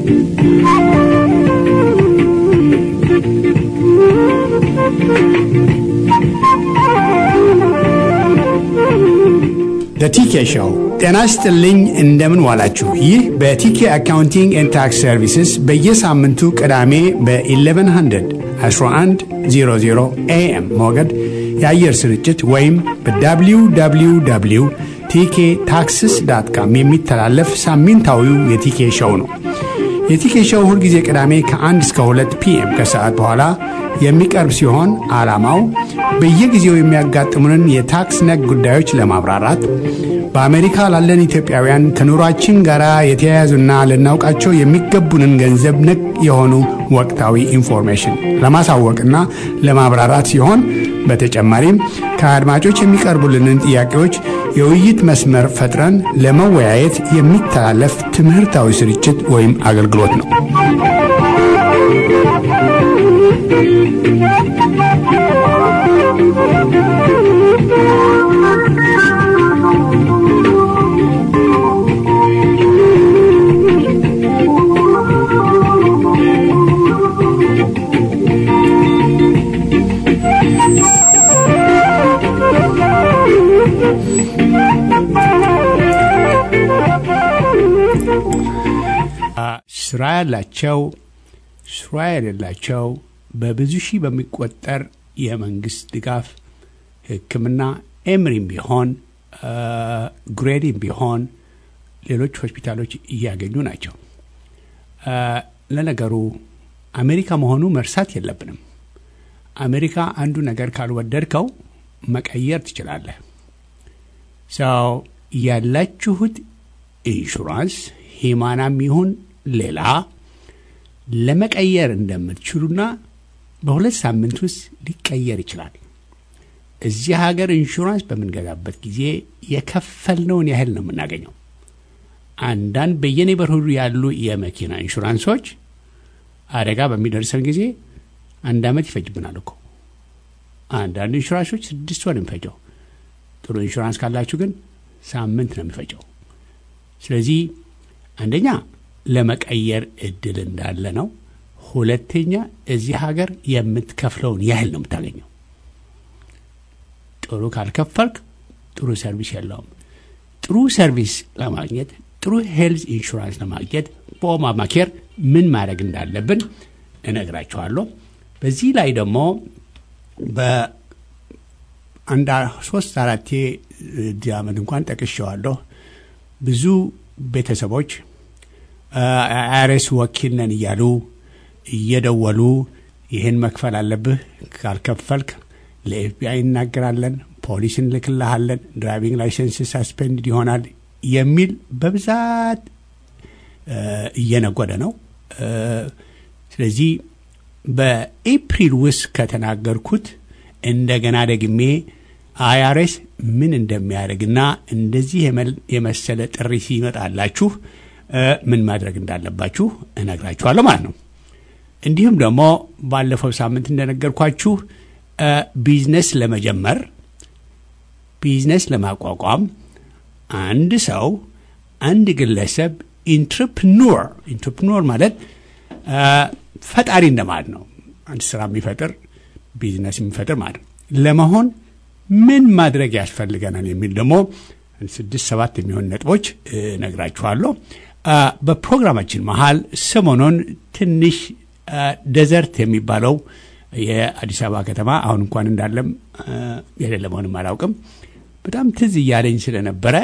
በቲኬ ሾው ጤና ይስጥልኝ። እንደምን ዋላችሁ? ይህ በቲኬ አካውንቲንግ ኤንድ ታክስ ሰርቪስስ በየሳምንቱ ቅዳሜ በ1100 1100 ኤኤም ሞገድ የአየር ስርጭት ወይም በwww ቲኬ ታክስስ ዳት ካም የሚተላለፍ ሳምንታዊው የቲኬ ሾው ነው። የቲኬ ሾው ሁልጊዜ ቅዳሜ ከ1 እስከ 2 ፒኤም ከሰዓት በኋላ የሚቀርብ ሲሆን ዓላማው በየጊዜው የሚያጋጥሙንን የታክስ ነክ ጉዳዮች ለማብራራት በአሜሪካ ላለን ኢትዮጵያውያን ከኑሯችን ጋር የተያያዙና ልናውቃቸው የሚገቡንን ገንዘብ ነክ የሆኑ ወቅታዊ ኢንፎርሜሽን ለማሳወቅና ለማብራራት ሲሆን በተጨማሪም ከአድማጮች የሚቀርቡልንን ጥያቄዎች የውይይት መስመር ፈጥረን ለመወያየት የሚተላለፍ ትምህርታዊ ስርጭት ወይም አገልግሎት ነው። ስራ ያላቸው ስራ የሌላቸው በብዙ ሺህ በሚቆጠር የመንግስት ድጋፍ ሕክምና ኤምሪም ቢሆን ግሬዲም ቢሆን ሌሎች ሆስፒታሎች እያገኙ ናቸው። ለነገሩ አሜሪካ መሆኑ መርሳት የለብንም። አሜሪካ አንዱ ነገር ካልወደድከው መቀየር ትችላለህ። ሰው ያላችሁት ኢንሹራንስ ሂማናም ይሁን ሌላ ለመቀየር እንደምትችሉና በሁለት ሳምንት ውስጥ ሊቀየር ይችላል። እዚህ ሀገር ኢንሹራንስ በምንገዛበት ጊዜ የከፈልነውን ያህል ነው የምናገኘው። አንዳንድ በየኔበርሁዱ ያሉ የመኪና ኢንሹራንሶች አደጋ በሚደርሰን ጊዜ አንድ ዓመት ይፈጅብናል እኮ። አንዳንድ ኢንሹራንሶች ስድስት ወር የሚፈጀው፣ ጥሩ ኢንሹራንስ ካላችሁ ግን ሳምንት ነው የሚፈጀው። ስለዚህ አንደኛ ለመቀየር እድል እንዳለ ነው። ሁለተኛ እዚህ ሀገር የምትከፍለውን ያህል ነው የምታገኘው። ጥሩ ካልከፈልክ ጥሩ ሰርቪስ የለውም። ጥሩ ሰርቪስ ለማግኘት ጥሩ ሄልዝ ኢንሹራንስ ለማግኘት በኦባማ ኬር ምን ማድረግ እንዳለብን እነግራችኋለሁ። በዚህ ላይ ደግሞ በአንድ ሶስት አራቴ እዚህ ዓመት እንኳን ጠቅሼዋለሁ። ብዙ ቤተሰቦች አይአርኤስ ወኪል ነን እያሉ እየደወሉ ይህን መክፈል አለብህ፣ ካልከፈልክ ለኤፍቢአይ እናገራለን፣ ፖሊስ እንልክልሃለን፣ ድራይቪንግ ላይሰንስ ሳስፔንድ ይሆናል የሚል በብዛት እየነጎደ ነው። ስለዚህ በኤፕሪል ውስጥ ከተናገርኩት እንደገና ደግሜ አይአርኤስ ምን እንደሚያደርግና እንደዚህ የመሰለ ጥሪ ሲመጣላችሁ ምን ማድረግ እንዳለባችሁ እነግራችኋለሁ ማለት ነው። እንዲሁም ደግሞ ባለፈው ሳምንት እንደነገርኳችሁ ቢዝነስ ለመጀመር ቢዝነስ ለማቋቋም አንድ ሰው አንድ ግለሰብ ኢንትርፕኖር ኢንትርፕኖር ማለት ፈጣሪ እንደማለት ነው። አንድ ስራ የሚፈጥር ቢዝነስ የሚፈጥር ማለት ነው። ለመሆን ምን ማድረግ ያስፈልገናል የሚል ደግሞ ስድስት ሰባት የሚሆን ነጥቦች እነግራችኋለሁ። በፕሮግራማችን መሀል ሰሞኑን ትንሽ ደዘርት የሚባለው የአዲስ አበባ ከተማ አሁን እንኳን እንዳለም የሌለ መሆንም አላውቅም። በጣም ትዝ እያለኝ ስለነበረ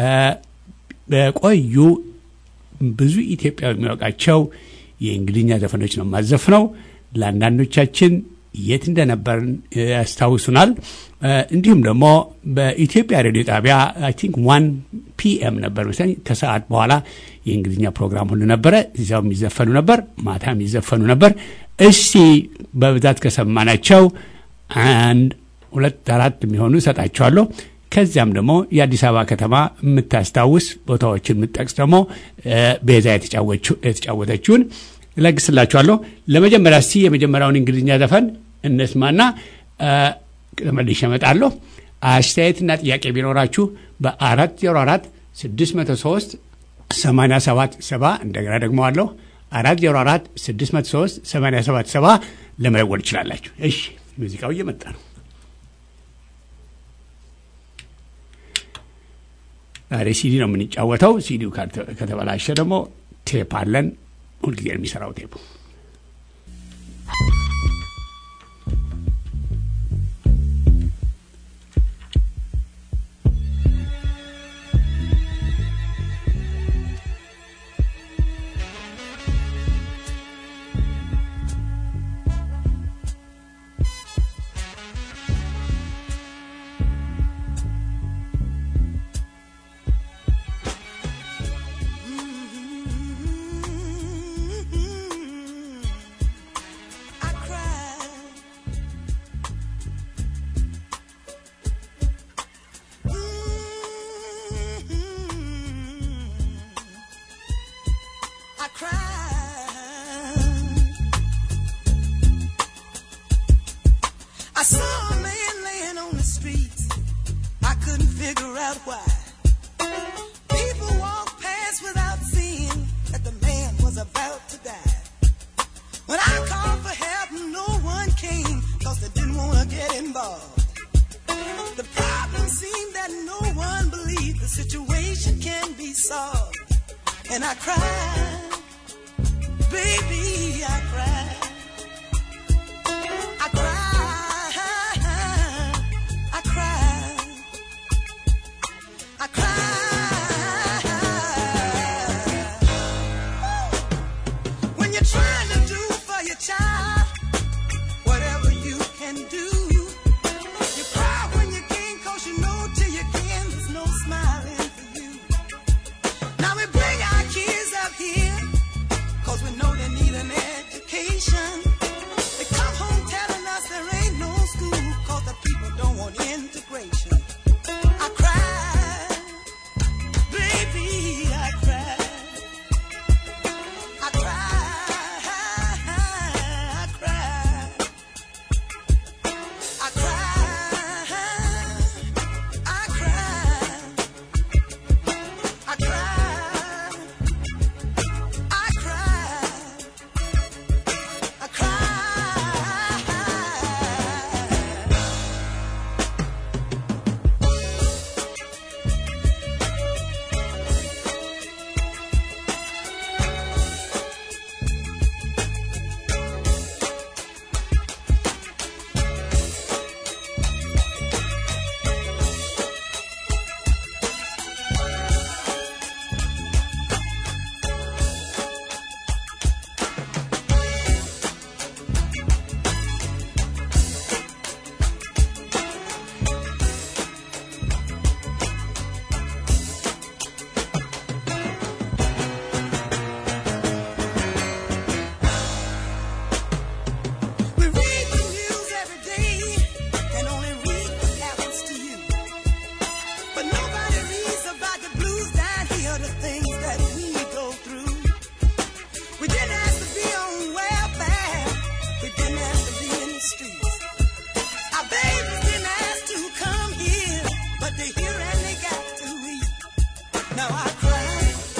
በቆዩ ብዙ ኢትዮጵያ የሚያውቃቸው የእንግሊዝኛ ዘፈኖች ነው የማዘፍነው። ለአንዳንዶቻችን የት እንደነበርን ያስታውሱናል። እንዲሁም ደግሞ በኢትዮጵያ ሬዲዮ ጣቢያ አይ ቲንክ ዋን ፒኤም ነበር መሰለኝ ከሰዓት በኋላ የእንግሊዝኛ ፕሮግራም ሁሉ ነበረ። እዚያው የሚዘፈኑ ነበር፣ ማታ የሚዘፈኑ ነበር። እስቲ በብዛት ከሰማናቸው አንድ ሁለት አራት የሚሆኑ እሰጣቸዋለሁ። ከዚያም ደግሞ የአዲስ አበባ ከተማ የምታስታውስ ቦታዎችን የምጠቅስ ደግሞ ቤዛ የተጫወተችውን እለግስላችኋለሁ። ለመጀመሪያ እስቲ የመጀመሪያውን እንግሊዝኛ ዘፈን እነስማና ተመልሼ እመጣለሁ። አስተያየትና ጥያቄ ቢኖራችሁ በአራት ዜሮ አራት ስድስት መቶ ሶስት ሰማንያ ሰባት ሰባ እንደገና ደግሞ አለሁ አራት ዜሮ አራት ስድስት መቶ ሶስት ሰማንያ ሰባት ሰባ ለመደወል ይችላላችሁ። እሺ ሙዚቃው እየመጣ ነው። ዛሬ ሲዲ ነው የምንጫወተው። ሲዲው ከተበላሸ ደግሞ ቴፕ አለን። ሁልጊዜ ነው የሚሰራው ቴፑ። I saw a man laying on the streets. I couldn't figure out why. People walked past without seeing that the man was about to die. When I called for help, no one came because they didn't want to get involved. The problem seemed that no one believed the situation can be solved. And I cried, baby, I cried. I cried, I cried, I cried. When you're trying to do for your child whatever you can do, you cry when you can 'cause you know till you can there's no smiling for you. Now we bring our kids up here 'cause we know they need an education. They come home telling us there ain't no school 'cause the people don't want integration. I cried, baby, I cried. I cried, I cried. I cried, I cried. I cried, I cried. I cried. We read the news every day and only read what happens to you. But nobody reads about the blues down here, the things that we go through. We didn't ask to be on welfare. We didn't ask to be in the streets. Our babies didn't ask to come here, but they're here and they got to eat. Now I cry.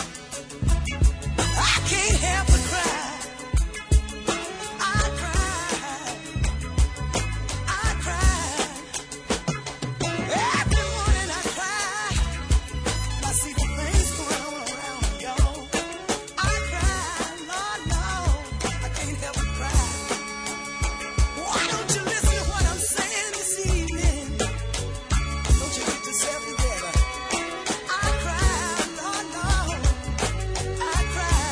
I can't help but cry. I cry. I cry. Every morning I cry. I see the things going on around me, y'all. I cry, Lord, no. I can't help but cry. Why don't you listen to what I'm saying this evening? Don't you get yourself together? I cry, Lord, no. I cry.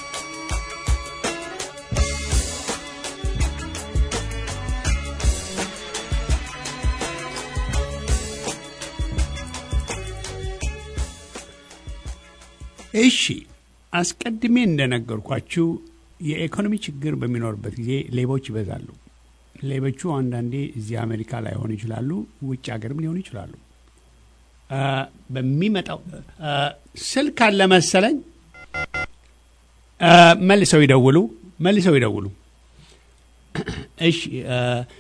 እሺ አስቀድሜ እንደነገርኳችሁ የኢኮኖሚ ችግር በሚኖርበት ጊዜ ሌቦች ይበዛሉ። ሌቦቹ አንዳንዴ እዚህ አሜሪካ ላይሆኑ ይችላሉ፣ ውጭ ሀገርም ሊሆኑ ይችላሉ። አ፣ በሚመጣው አ፣ ስልክ አለ መሰለኝ። አ፣ መልሰው ይደውሉ፣ መልሰው ይደውሉ። እሺ አ፣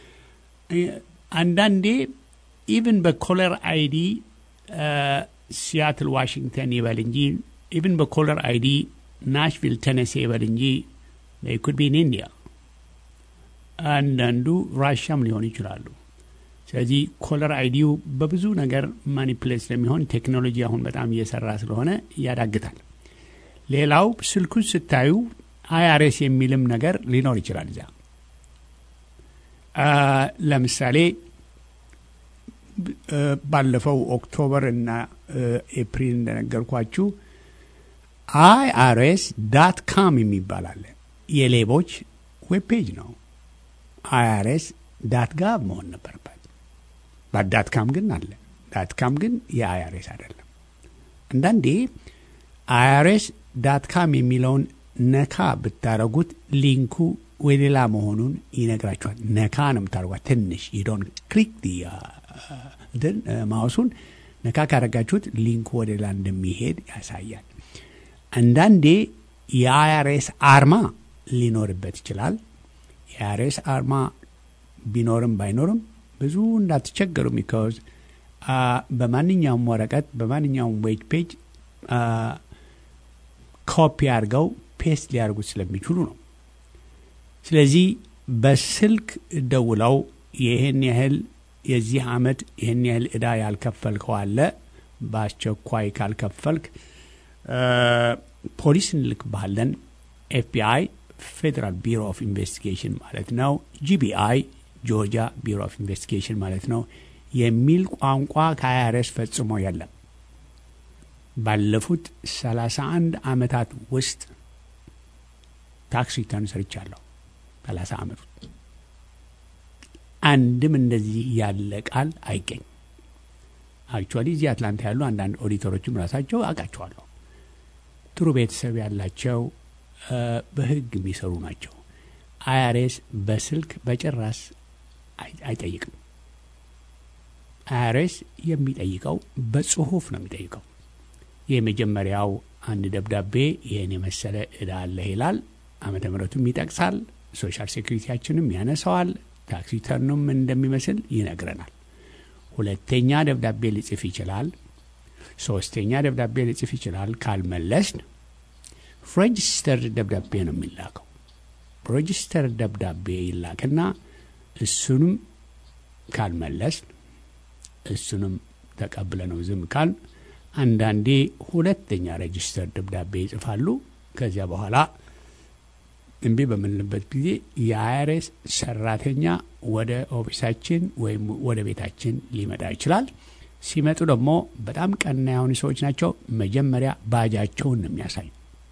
አንዳንዴ ኢቭን በኮለር አይዲ ሲያትል ዋሽንግተን ይበል እንጂ ኢቭን በኮለር አይዲ ናሽቪል ቴነሴ ይበል እንጂ ኩድ ቢ ኢን ኢንዲያ አንዳንዱ ራሽያም ሊሆኑ ይችላሉ። ስለዚህ ኮለር አይዲው በብዙ ነገር ማኒፕሌት ስለሚሆን ቴክኖሎጂ አሁን በጣም እየሰራ ስለሆነ ያዳግታል። ሌላው ስልኩን ስታዩ አይአርኤስ የሚልም ነገር ሊኖር ይችላል እዚያ ለምሳሌ ባለፈው ኦክቶበር እና ኤፕሪል እንደነገርኳችሁ አይአርኤስ ዳት ካም የሚባል አለ። የሌቦች ዌብ ፔጅ ነው። አይአርኤስ ዳት ጋብ መሆን ነበረበት። ዳት ካም ግን አለ። ዳት ካም ግን የአይአርኤስ አይደለም። አንዳንዴ አይአርኤስ ዳት ካም የሚለውን ነካ ብታረጉት ሊንኩ ወደ ሌላ መሆኑን ይነግራችኋል። ነካ ነው የምታደርጓት ትንሽ ይዶን ክሊክ እንትን ማውሱን ነካ ካረጋችሁት ሊንኩ ወደ ሌላ እንደሚሄድ ያሳያል። አንዳንዴ የአይአርኤስ አርማ ሊኖርበት ይችላል። የአይአርኤስ አርማ ቢኖርም ባይኖርም ብዙ እንዳትቸገሩ ሚካዝ በማንኛውም ወረቀት በማንኛውም ዌጅ ፔጅ ኮፒ አድርገው ፔስት ሊያደርጉት ስለሚችሉ ነው። ስለዚህ በስልክ ደውለው ይህን ያህል የዚህ ዓመት ይህን ያህል ዕዳ ያልከፈልከው አለ፣ በአስቸኳይ ካልከፈልክ ፖሊስ እንልክብሃለን። ኤፍቢአይ ፌዴራል ቢሮ ኦፍ ኢንቨስቲጌሽን ማለት ነው። ጂቢአይ ጆርጂያ ቢሮ ኦፍ ኢንቨስቲጌሽን ማለት ነው የሚል ቋንቋ ከአይአርኤስ ፈጽሞ የለም። ባለፉት 31 ዓመታት ውስጥ ታክስ ሪተርን ሰርቻለሁ። 30 ዓመቱ አንድም እንደዚህ ያለ ቃል አይገኝም። አክቹዋሊ እዚህ አትላንታ ያሉ አንዳንድ ኦዲተሮችም ራሳቸው አውቃቸዋለሁ። ጥሩ ቤተሰብ ያላቸው በሕግ የሚሰሩ ናቸው። አይአርኤስ በስልክ በጭራሽ አይጠይቅም። አይአርኤስ የሚጠይቀው በጽሁፍ ነው የሚጠይቀው። የመጀመሪያው አንድ ደብዳቤ ይህን የመሰለ ዕዳ አለህ ይላል። ዓመተ ምሕረቱም ይጠቅሳል። ሶሻል ሴኩሪቲያችንም ያነሳዋል። ታክስ ሪተርኑም እንደሚመስል ይነግረናል። ሁለተኛ ደብዳቤ ሊጽፍ ይችላል። ሶስተኛ ደብዳቤ ሊጽፍ ይችላል። ካልመለስን ሬጅስተር ደብዳቤ ነው የሚላከው። ሬጅስተር ደብዳቤ ይላክና እሱንም ካልመለስን እሱንም ተቀብለ ነው ዝም ካል አንዳንዴ ሁለተኛ ሬጅስተር ደብዳቤ ይጽፋሉ። ከዚያ በኋላ እምቢ በምንልበት ጊዜ የአይአርኤስ ሰራተኛ ወደ ኦፊሳችን ወይም ወደ ቤታችን ሊመጣ ይችላል። ሲመጡ ደግሞ በጣም ቀና የሆኑ ሰዎች ናቸው። መጀመሪያ ባጃቸውን ነው የሚያሳዩ።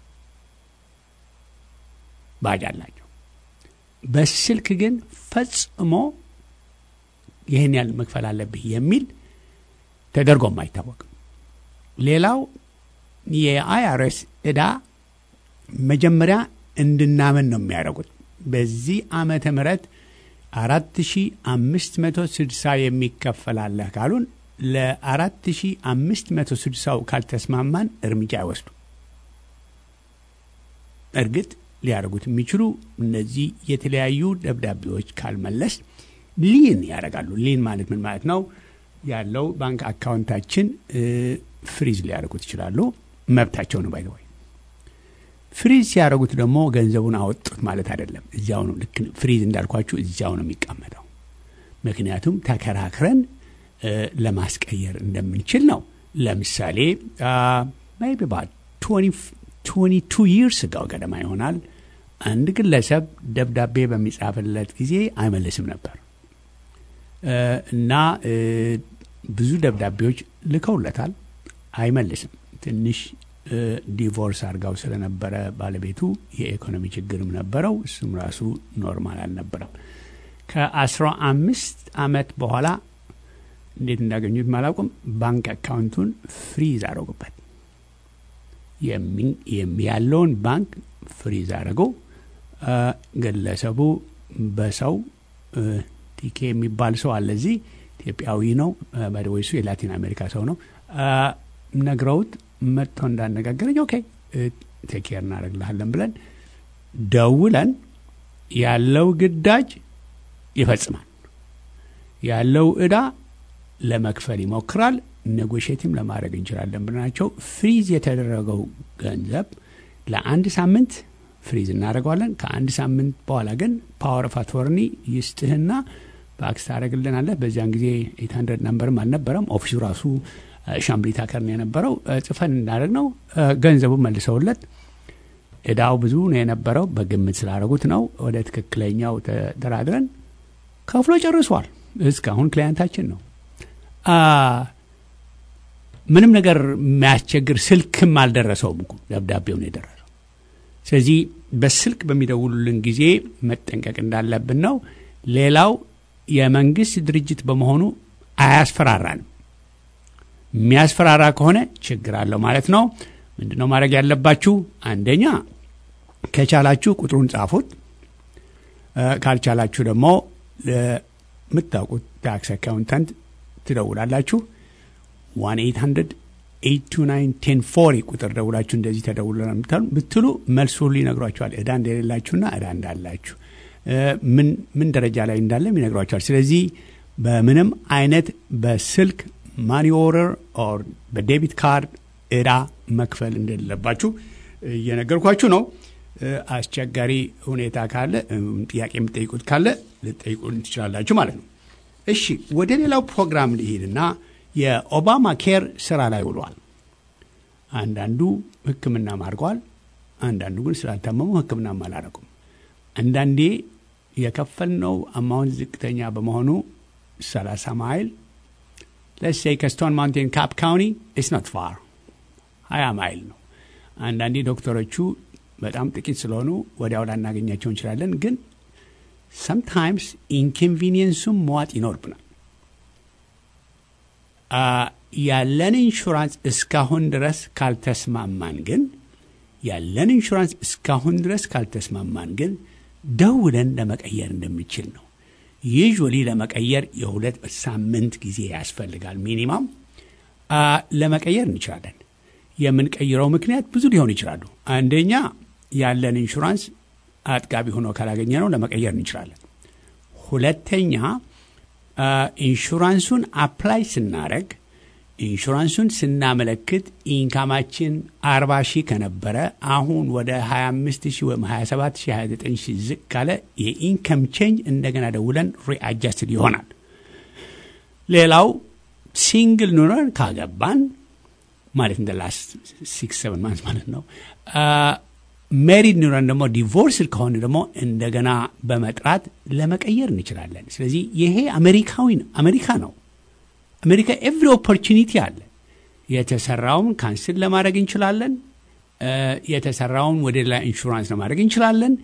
ባጅ አላቸው። በስልክ ግን ፈጽሞ ይህን ያህል መክፈል አለብህ የሚል ተደርጎም አይታወቅም። ሌላው የአይአርኤስ ዕዳ መጀመሪያ እንድናምን ነው የሚያደርጉት። በዚህ ዓመተ ምህረት አራት ሺ አምስት መቶ ስድሳ የሚከፈላለህ ካሉን ለአራት ሺ አምስት መቶ ስድሳው ካልተስማማን እርምጃ አይወስዱ። እርግጥ ሊያደርጉት የሚችሉ እነዚህ የተለያዩ ደብዳቤዎች ካልመለስ ሊን ያደርጋሉ። ሊን ማለት ምን ማለት ነው? ያለው ባንክ አካውንታችን ፍሪዝ ሊያደርጉት ይችላሉ። መብታቸው ነው ባይ ፍሪዝ ሲያደርጉት ደግሞ ገንዘቡን አወጡት ማለት አይደለም። እዚያው ነው ልክ ፍሪዝ እንዳልኳችሁ እዚያው ነው የሚቀመጠው። ምክንያቱም ተከራክረን ለማስቀየር እንደምንችል ነው። ለምሳሌ ሜይ ቢ ባት ትዌንቲ ቱ ይርስ ጋው ገደማ ይሆናል አንድ ግለሰብ ደብዳቤ በሚጻፍለት ጊዜ አይመልስም ነበር እና ብዙ ደብዳቤዎች ልከውለታል፣ አይመልስም። ትንሽ ዲቮርስ አድርጋው ስለነበረ ባለቤቱ የኢኮኖሚ ችግርም ነበረው። እሱም ራሱ ኖርማል አልነበረም። ከአስራ አምስት አመት በኋላ እንዴት እንዳገኙት ማላውቅም ባንክ አካውንቱን ፍሪዝ አደረጉበት። ያለውን ባንክ ፍሪዝ አድርገው ግለሰቡ በሰው ቲኬ የሚባል ሰው አለ እዚህ ኢትዮጵያዊ ነው። በደወይሱ የላቲን አሜሪካ ሰው ነው። ነግረውት መጥቶ እንዳነጋገረኝ ኦኬ ቴኬር እናደርግልሃለን ብለን ደውለን ያለው ግዳጅ ይፈጽማል፣ ያለው እዳ ለመክፈል ይሞክራል፣ ኔጎሽትም ለማድረግ እንችላለን ብለናቸው ፍሪዝ የተደረገው ገንዘብ ለአንድ ሳምንት ፍሪዝ እናደርገዋለን። ከአንድ ሳምንት በኋላ ግን ፓወር ኦፍ አቶርኒ ይስጥህና ፋክስ ታደረግልናለህ። በዚያን ጊዜ ኤት ሀንድረድ ነምበርም አልነበረም። ኦፊሱ ራሱ ሻምብሊ ታከር ነው የነበረው። ጽፈን እንዳደረግ ነው ገንዘቡ መልሰውለት እዳው ብዙ ነው የነበረው። በግምት ስላደረጉት ነው። ወደ ትክክለኛው ተደራድረን ከፍሎ ጨርሷል። እስካሁን ክላያንታችን ነው። ምንም ነገር የሚያስቸግር ስልክም አልደረሰውም እኮ ደብዳቤው ነው የደረሰው። ስለዚህ በስልክ በሚደውሉልን ጊዜ መጠንቀቅ እንዳለብን ነው። ሌላው የመንግስት ድርጅት በመሆኑ አያስፈራራንም። የሚያስፈራራ ከሆነ ችግር አለው ማለት ነው። ምንድን ነው ማድረግ ያለባችሁ? አንደኛ ከቻላችሁ ቁጥሩን ጻፉት። ካልቻላችሁ ደግሞ ለምታውቁት ታክስ አካውንታንት ትደውላላችሁ። ዋን ኤት ሀንድረድ ኤት ቱ ናይን ቴን ፎሪ ቁጥር ደውላችሁ እንደዚህ ተደውሎ ብትሉ መልሱ ሁሉ ይነግሯችኋል። እዳ እንደሌላችሁና እዳ እንዳላችሁ ምን ምን ደረጃ ላይ እንዳለም ይነግሯቸዋል። ስለዚህ በምንም አይነት በስልክ ማኒ ኦርደር ኦር በዴቢት ካርድ እዳ መክፈል እንደሌለባችሁ እየነገርኳችሁ ነው። አስቸጋሪ ሁኔታ ካለ ጥያቄ የምትጠይቁት ካለ ልጠይቁን ትችላላችሁ ማለት ነው። እሺ ወደ ሌላው ፕሮግራም ሊሄድና የኦባማ ኬር ስራ ላይ ውሏል። አንዳንዱ ሕክምናም አድርገዋል። አንዳንዱ ግን ስላልታመሙ ሕክምናም አላረጉም። አንዳንዴ የከፈልነው አማውንት ዝቅተኛ በመሆኑ 30 ማይል ለሴይ ከስቶን ማውንቴን ካፕ ካውንቲ ኢስ ኖት ፋር 20 ማይል ነው። አንዳንዴ ዶክተሮቹ በጣም ጥቂት ስለሆኑ ወዲያው ላናገኛቸው እንችላለን። ግን ሰምታይምስ ኢንኮንቪኒየንሱም መዋጥ ይኖርብናል። ያለን ኢንሹራንስ እስካሁን ድረስ ካልተስማማን ግን ያለን ኢንሹራንስ እስካሁን ድረስ ካልተስማማን ግን ደውለን ለመቀየር እንደሚችል ነው። ዩዥዋሊ ለመቀየር የሁለት ሳምንት ጊዜ ያስፈልጋል ሚኒማም። ለመቀየር እንችላለን። የምንቀይረው ምክንያት ብዙ ሊሆኑ ይችላሉ። አንደኛ ያለን ኢንሹራንስ አጥጋቢ ሆኖ ካላገኘ ነው ለመቀየር እንችላለን። ሁለተኛ ኢንሹራንሱን አፕላይ ስናደረግ ኢንሹራንሱን ስናመለክት ኢንካማችን አርባ ሺህ ከነበረ አሁን ወደ 25 ሺህ ወይም 27 ሺህ 29 ሺህ ዝቅ ካለ የኢንከም ቼንጅ እንደገና ደውለን ሪአጃስትድ ይሆናል። ሌላው ሲንግል ኑረን ካገባን ማለት እንደ ላስት ሲክስ ሰቨን ማንት ማለት ነው። ሜሪድ ኑረን ደግሞ ዲቮርስድ ከሆነ ደግሞ እንደገና በመጥራት ለመቀየር እንችላለን። ስለዚህ ይሄ አሜሪካዊ ነው፣ አሜሪካ ነው። አሜሪካ ኤቭሪ ኦፖርቹኒቲ አለ። የተሰራውን ካንስል ለማድረግ እንችላለን። የተሰራውን ወደ ሌላ ኢንሹራንስ ለማድረግ እንችላለን።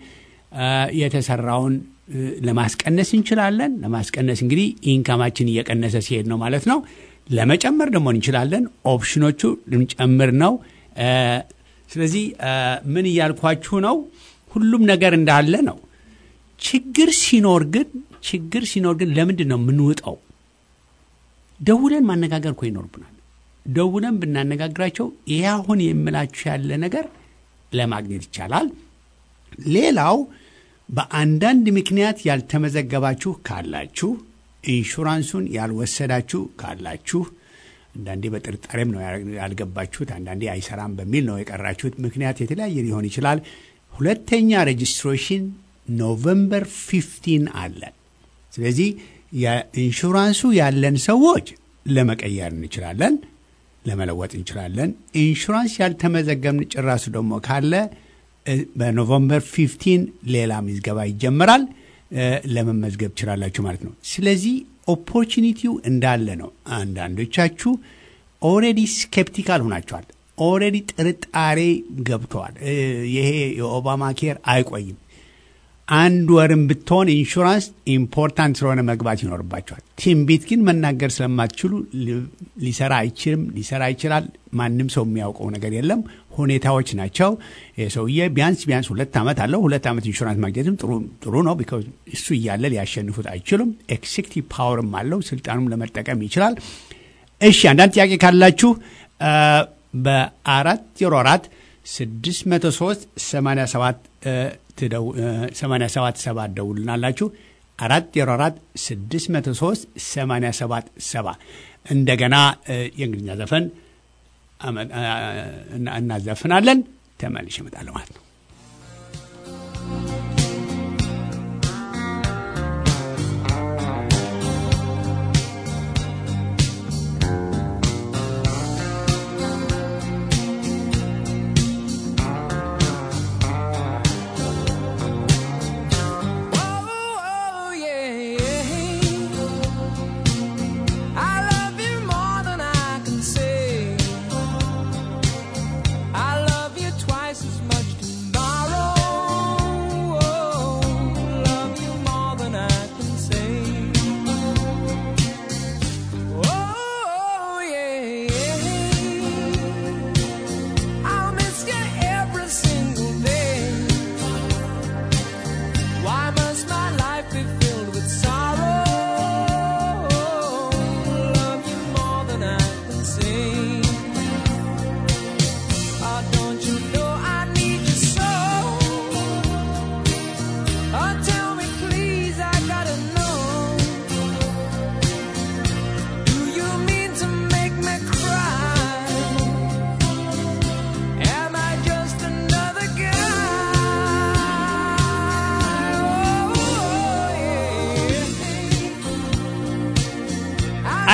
የተሰራውን ለማስቀነስ እንችላለን። ለማስቀነስ እንግዲህ ኢንካማችን እየቀነሰ ሲሄድ ነው ማለት ነው። ለመጨመር ደግሞ እንችላለን። ኦፕሽኖቹ ልንጨምር ነው። ስለዚህ ምን እያልኳችሁ ነው? ሁሉም ነገር እንዳለ ነው። ችግር ሲኖር ግን ችግር ሲኖር ግን ለምንድን ነው የምንውጠው? ደውለን ማነጋገር እኮ ይኖርብናል። ደውለን ብናነጋግራቸው ይህ አሁን የምላችሁ ያለ ነገር ለማግኘት ይቻላል። ሌላው በአንዳንድ ምክንያት ያልተመዘገባችሁ ካላችሁ ኢንሹራንሱን ያልወሰዳችሁ ካላችሁ አንዳንዴ በጥርጣሬም ነው ያልገባችሁት፣ አንዳንዴ አይሰራም በሚል ነው የቀራችሁት። ምክንያት የተለያየ ሊሆን ይችላል። ሁለተኛ ሬጅስትሬሽን ኖቨምበር ፊፍቲን አለ። ስለዚህ የኢንሹራንሱ ያለን ሰዎች ለመቀየር እንችላለን፣ ለመለወጥ እንችላለን። ኢንሹራንስ ያልተመዘገብን ጭራሱ ደግሞ ካለ በኖቨምበር ፊፍቲን ሌላ ምዝገባ ይጀምራል። ለመመዝገብ ትችላላችሁ ማለት ነው። ስለዚህ ኦፖርቹኒቲው እንዳለ ነው። አንዳንዶቻችሁ ኦልሬዲ ስኬፕቲካል ሆናችኋል። ኦልሬዲ ጥርጣሬ ገብተዋል። ይሄ የኦባማ ኬር አይቆይም። አንድ ወርም ብትሆን ኢንሹራንስ ኢምፖርታንት ስለሆነ መግባት ይኖርባቸዋል። ትንቢት ግን መናገር ስለማትችሉ ሊሰራ አይችልም፣ ሊሰራ ይችላል። ማንም ሰው የሚያውቀው ነገር የለም። ሁኔታዎች ናቸው። ሰውዬ ቢያንስ ቢያንስ ሁለት ዓመት አለው። ሁለት ዓመት ኢንሹራንስ ማግኘትም ጥሩ ነው። ቢካዝ እሱ እያለ ሊያሸንፉት አይችሉም። ኤክሴክቲቭ ፓወርም አለው። ስልጣኑም ለመጠቀም ይችላል። እሺ አንዳንድ ጥያቄ ካላችሁ በአራት ዜሮ አራት ስድስት መቶ ሶስት ሰማንያ ሰባት ሰማንያ ሰባት ሰባት ደውልናላችሁ። አራት ዜሮ አራት ስድስት መቶ ሶስት ሰማንያ ሰባት ሰባ እንደገና የእንግሊዝኛ ዘፈን እናዘፍናለን። ተመልሼ እመጣለሁ ማለት ነው።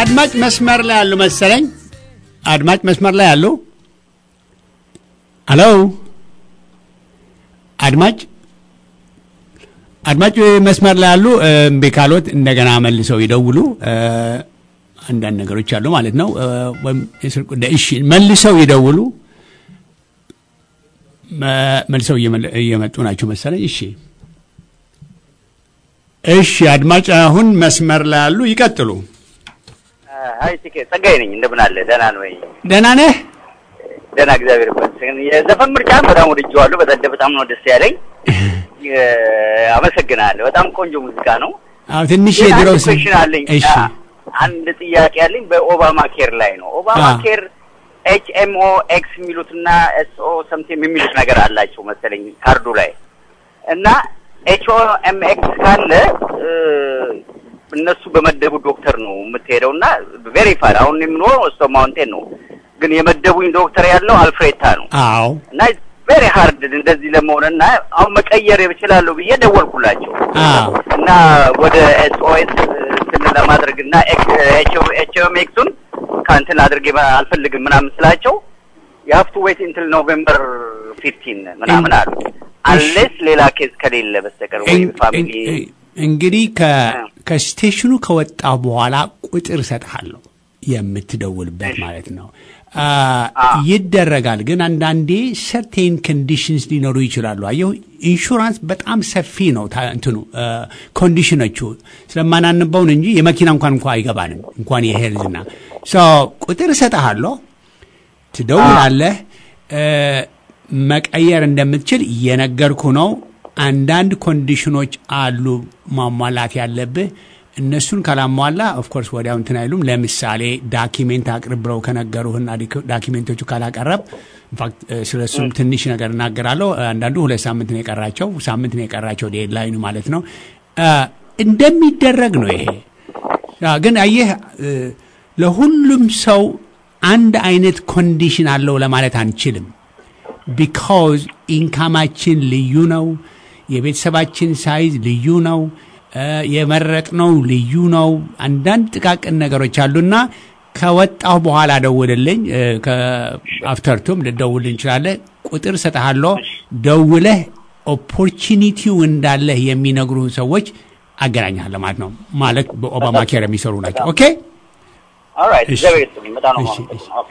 አድማጭ መስመር ላይ ያሉ መሰለኝ። አድማጭ መስመር ላይ ያሉ። ሄሎ አድማጭ አድማጭ መስመር ላይ ያሉ እምቢ ካሎት እንደገና መልሰው ይደውሉ። እ፣ አንዳንድ ነገሮች አሉ ማለት ነው። እ፣ ወይም የስልክ ጉዳይ እሺ፣ መልሰው ይደውሉ። መ- መልሰው እየመለ- እየመጡ ናቸው መሰለኝ። እሺ እሺ፣ አድማጭ አሁን መስመር ላይ ያሉ ይቀጥሉ። አይ ቲኬ ጸጋዬ ነኝ። እንደምን አለ? ደህና ነው ወይ? ደህና ነህ? ደህና እግዚአብሔር ይመስገን። የዘፈን ምርጫን በጣም ወድጄዋለሁ። በጣም በጣም ነው ደስ ያለኝ። የ- አመሰግናለሁ። በጣም ቆንጆ ሙዚቃ ነው። አዎ ትንሽ ግን የድሮ አንድ ስም- ኩዌሽን አለኝ። እሺ አ- አንድ ጥያቄ አለኝ በኦባማ ኬር ላይ ነው። ኦባማ አ። ኬር ኤች ኤም ኦ ኤክስ የሚሉትና ኤስ ኦ ሰምቲንግ የሚሉት ነገር አላቸው መሰለኝ ካርዱ ላይ እና ኤች ኦ ኤም ኤክስ ካለ እ፣ እነሱ በመደቡ ዶክተር ነው የምትሄደው እና ቬሪፋይድ አሁን የምኖረው ስቶ ማውንቴን ነው፣ ግን የመደቡኝ ዶክተር ያለው አልፍሬታ ነው አዎ እና ቬሪ ሃርድ እንደዚህ ለመሆን እና አሁን መቀየር እችላለሁ ብዬ ደወልኩላቸው አዎ እና ወደ ኤስኦኤስ እንትን ለማድረግ እና ኤችኤም ኤክሱን ከእንትን አድርጌ አልፈልግም ምናምን ስላቸው የሀፍቱ ዌይት ኢንትል ኖቬምበር ፊፍቲን ምናምን አሉ አንሌስ ሌላ ኬዝ ከሌለ በስተቀር ወይ እን- ፋሚሊ እን- እንግዲህ ከ- አ። ከስቴሽኑ ከወጣ በኋላ ቁጥር እሰጥሃለሁ የምትደውልበት ማለት ነው። አ፣ አ። ይደረጋል፣ ግን አንዳንዴ ሰርቴን ኮንዲሽንስ ሊኖሩ ይችላሉ። አየሁ ኢንሹራንስ በጣም ሰፊ ነው። ታ- እንትኑ አ፣ ኮንዲሽኖቹ ስለማናንበውን እንጂ የመኪና እንኳን እንኳ አይገባንም እንኳን የሄልዝና ሶ ቁጥር እሰጥሃለሁ ትደውላለህ። እ፣ መቀየር እንደምትችል እየነገርኩ ነው። አንዳንድ ኮንዲሽኖች አሉ ማሟላት ያለብህ። እነሱን ካላሟላ ኦፍኮርስ ወዲያው እንትን አይሉም። ለምሳሌ ዳኪሜንት አቅርብ ብለው ከነገሩህና ዲክ- ዳኪሜንቶቹ ካላቀረብ ኢንፋክት ስለ እሱም ትንሽ ነገር እናገራለሁ። አንዳንዱ ሁለት ሳምንት ነው የቀራቸው፣ ሳምንት ነው የቀራቸው ዴድላይኑ ማለት ነው። እ፣ እንደሚደረግ ነው ይሄ ያ ግን አየህ እ፣ ለሁሉም ሰው አንድ አይነት ኮንዲሽን አለው ለማለት አንችልም። ቢካውዝ ኢንካማችን ልዩ ነው። የቤተሰባችን ሳይዝ ልዩ ነው። እ፣ የመረጥነው ልዩ ነው። አንዳንድ ጥቃቅን ነገሮች አሉና ከወጣሁ በኋላ ደውልልኝ። እ፣ ከአፍተርቱም ልደውል እንችላለን። ቁጥር ሰጠሃለሁ። ደውለህ ኦፖርቹኒቲው እንዳለህ የሚነግሩ ሰዎች አገናኛለሁ ማለት ነው። ማለት በኦባማ ኬር የሚሰሩ ናቸው። ኦኬ ኦልራይት እሺ። እግዚአብሔር ይስጥልኝ። በጣም ነው እሺ፣ የማመሰግነው። እሺ። ኦኬ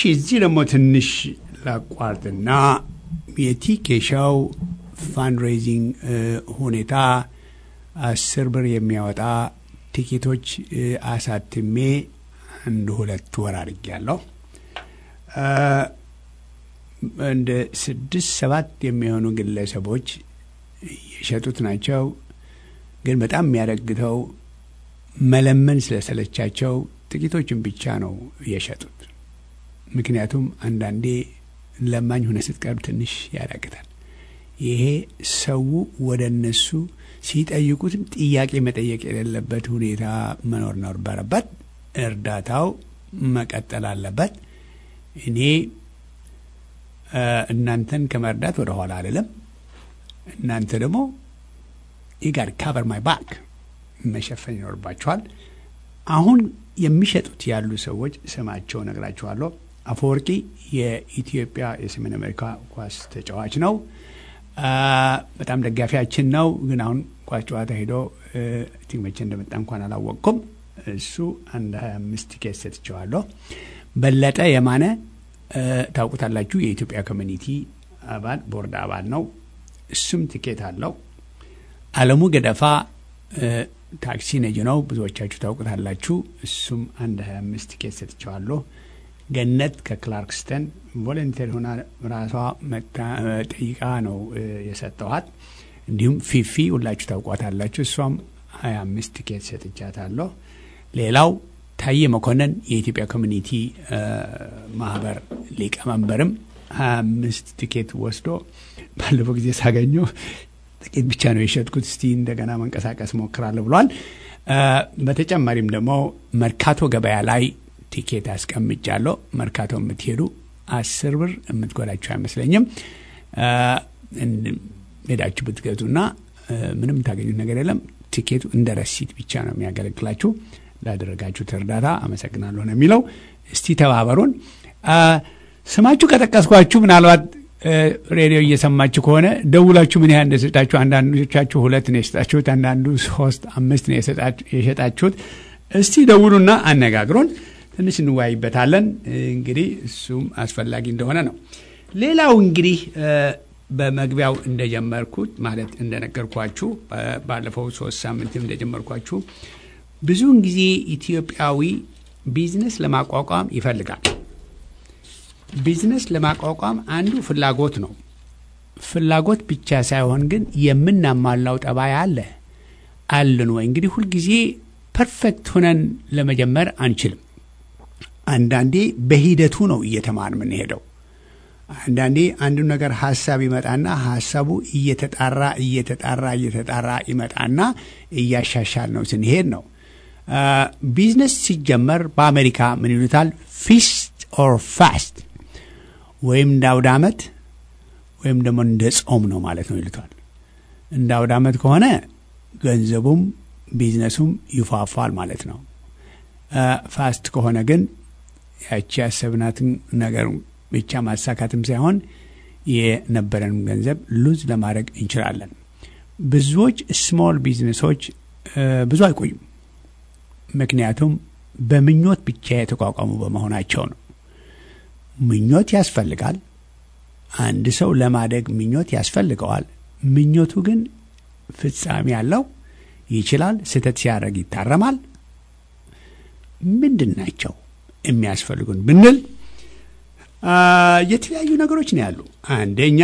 እዚህ ደግሞ ትንሽ ላቋርጥና የቲኬሻው ፋንድሬዚንግ ሁኔታ አስር ብር የሚያወጣ ቲኬቶች እ፣ አሳትሜ አንድ ሁለት ወር አድርጌያለሁ። እ፣ እንደ ስድስት ሰባት የሚሆኑ ግለሰቦች የሸጡት ናቸው። ግን በጣም የሚያደግተው መለመን ስለሰለቻቸው ጥቂቶችን ብቻ ነው የሸጡት። ምክንያቱም አንዳንዴ ለማኝ ሆነ ስትቀርብ ትንሽ ያዳግታል። ይሄ ሰው ወደ እነሱ ሲጠይቁትም ጥያቄ መጠየቅ የሌለበት ሁኔታ መኖር ነበረበት። እርዳታው መቀጠል አለበት። እኔ እ፣ እናንተን ከመርዳት ወደ ኋላ አይደለም። እናንተ ደግሞ ኢጋድ ካቨር ማይ ባክ መሸፈን ይኖርባችኋል። አሁን የሚሸጡት ያሉ ሰዎች ስማቸው ነግራችኋለሁ። አፈወርቂ የኢትዮጵያ የሰሜን አሜሪካ ኳስ ተጫዋች ነው። አ፣ በጣም ደጋፊያችን ነው። ግን አሁን ኳስ ጨዋታ ሄዶ እ፣ ቲንክ መቼ እንደመጣ እንኳን አላወቅኩም። እሱ አንድ ሀያ አምስት ቲኬት ሰጥቼዋለሁ። በለጠ የማነ እ፣ ታውቁታላችሁ። የኢትዮጵያ ኮሚኒቲ አባል ቦርድ አባል ነው። እሱም ቲኬት አለው። አለሙ ገደፋ እ፣ ታክሲ ነጂ ነው። ብዙዎቻችሁ ታውቁታላችሁ። እሱም አንድ ሀያ አምስት ቲኬት ሰጥቼዋለሁ። ገነት ከክላርክስተን ቮለንቴር ሆና ራሷ መታ እ፣ ጠይቃ ነው እ፣ የሰጠኋት። እንዲሁም ፊፊ ሁላችሁ ታውቋታላችሁ። እሷም ሀያ አምስት ቲኬት ሰጥቻታለሁ። ሌላው ታዬ መኮንን የኢትዮጵያ ኮሚኒቲ እ፣ ማህበር ሊቀመንበርም ሀያ አምስት ቲኬት ወስዶ ባለፈው ጊዜ ሳገኘው ጥቂት ብቻ ነው የሸጥኩት፣ እስቲ እንደገና መንቀሳቀስ ሞክራለሁ ብሏል። እ፣ በተጨማሪም ደግሞ መርካቶ ገበያ ላይ ቲኬት አስቀምጫለሁ። መርካቶ የምትሄዱ አስር ብር የምትጎዳችሁ አይመስለኝም። እ፣ እን- ሄዳችሁ ብትገዙና እ፣ ምንም የምታገኙት ነገር የለም። ቲኬቱ እንደ ረሲት ብቻ ነው የሚያገለግላችሁ። ላደረጋችሁት እርዳታ አመሰግናለሁ ነው የሚለው። እስቲ ተባበሩን። አ፣ ስማችሁ ከጠቀስኳችሁ ምናልባት እ፣ ሬዲዮ እየሰማችሁ ከሆነ ደውላችሁ ምን ያህል እንደሰጣችሁ፣ አንዳንዶቻችሁ ሁለት ነው የሰጣችሁት፣ አንዳንዱ ሶስት አምስት ነው የሰጣችሁ- የሸጣችሁት። እስቲ ደውሉና አነጋግሩን፣ ትንሽ እንወያይበታለን። እንግዲህ እሱም አስፈላጊ እንደሆነ ነው። ሌላው እንግዲህ እ፣ በመግቢያው እንደጀመርኩት ማለት እንደነገርኳችሁ ባ- ባለፈው ሶስት ሳምንትም እንደጀመርኳችሁ ብዙውን ጊዜ ኢትዮጵያዊ ቢዝነስ ለማቋቋም ይፈልጋል። ቢዝነስ ለማቋቋም አንዱ ፍላጎት ነው። ፍላጎት ብቻ ሳይሆን ግን የምናሟላው ጠባይ አለ አለን ወይ? እንግዲህ ሁልጊዜ ፐርፌክት ሆነን ለመጀመር አንችልም። አንዳንዴ በሂደቱ ነው እየተማር የምንሄደው። አንዳንዴ አንዱ ነገር ሀሳብ ይመጣና ሀሳቡ እየተጣራ እየተጣራ እየተጣራ ይመጣና እያሻሻል ነው ስንሄድ ነው። አ፣ ቢዝነስ ሲጀመር በአሜሪካ ምን ይሉታል? ፊስት ኦር ፋስት ወይም እንደ አውደ ዓመት ወይም ደግሞ እንደ ጾም ነው ማለት ነው ይሉታል። እንደ አውደ ዓመት ከሆነ ገንዘቡም ቢዝነሱም ይፋፋል ማለት ነው። አ፣ ፋስት ከሆነ ግን ያቺ ያሰብናትን ነገር ብቻ ማሳካትም ሳይሆን የነበረንም ገንዘብ ሉዝ ለማድረግ እንችላለን። ብዙዎች ስሞል ቢዝነሶች እ፣ ብዙ አይቆዩም። ምክንያቱም በምኞት ብቻ የተቋቋሙ በመሆናቸው ነው። ምኞት ያስፈልጋል። አንድ ሰው ለማደግ ምኞት ያስፈልገዋል። ምኞቱ ግን ፍጻሜ ያለው ይችላል። ስህተት ሲያደርግ ይታረማል። ምንድን ናቸው የሚያስፈልጉን ብንል አ፣ የተለያዩ ነገሮች ነው ያሉ። አንደኛ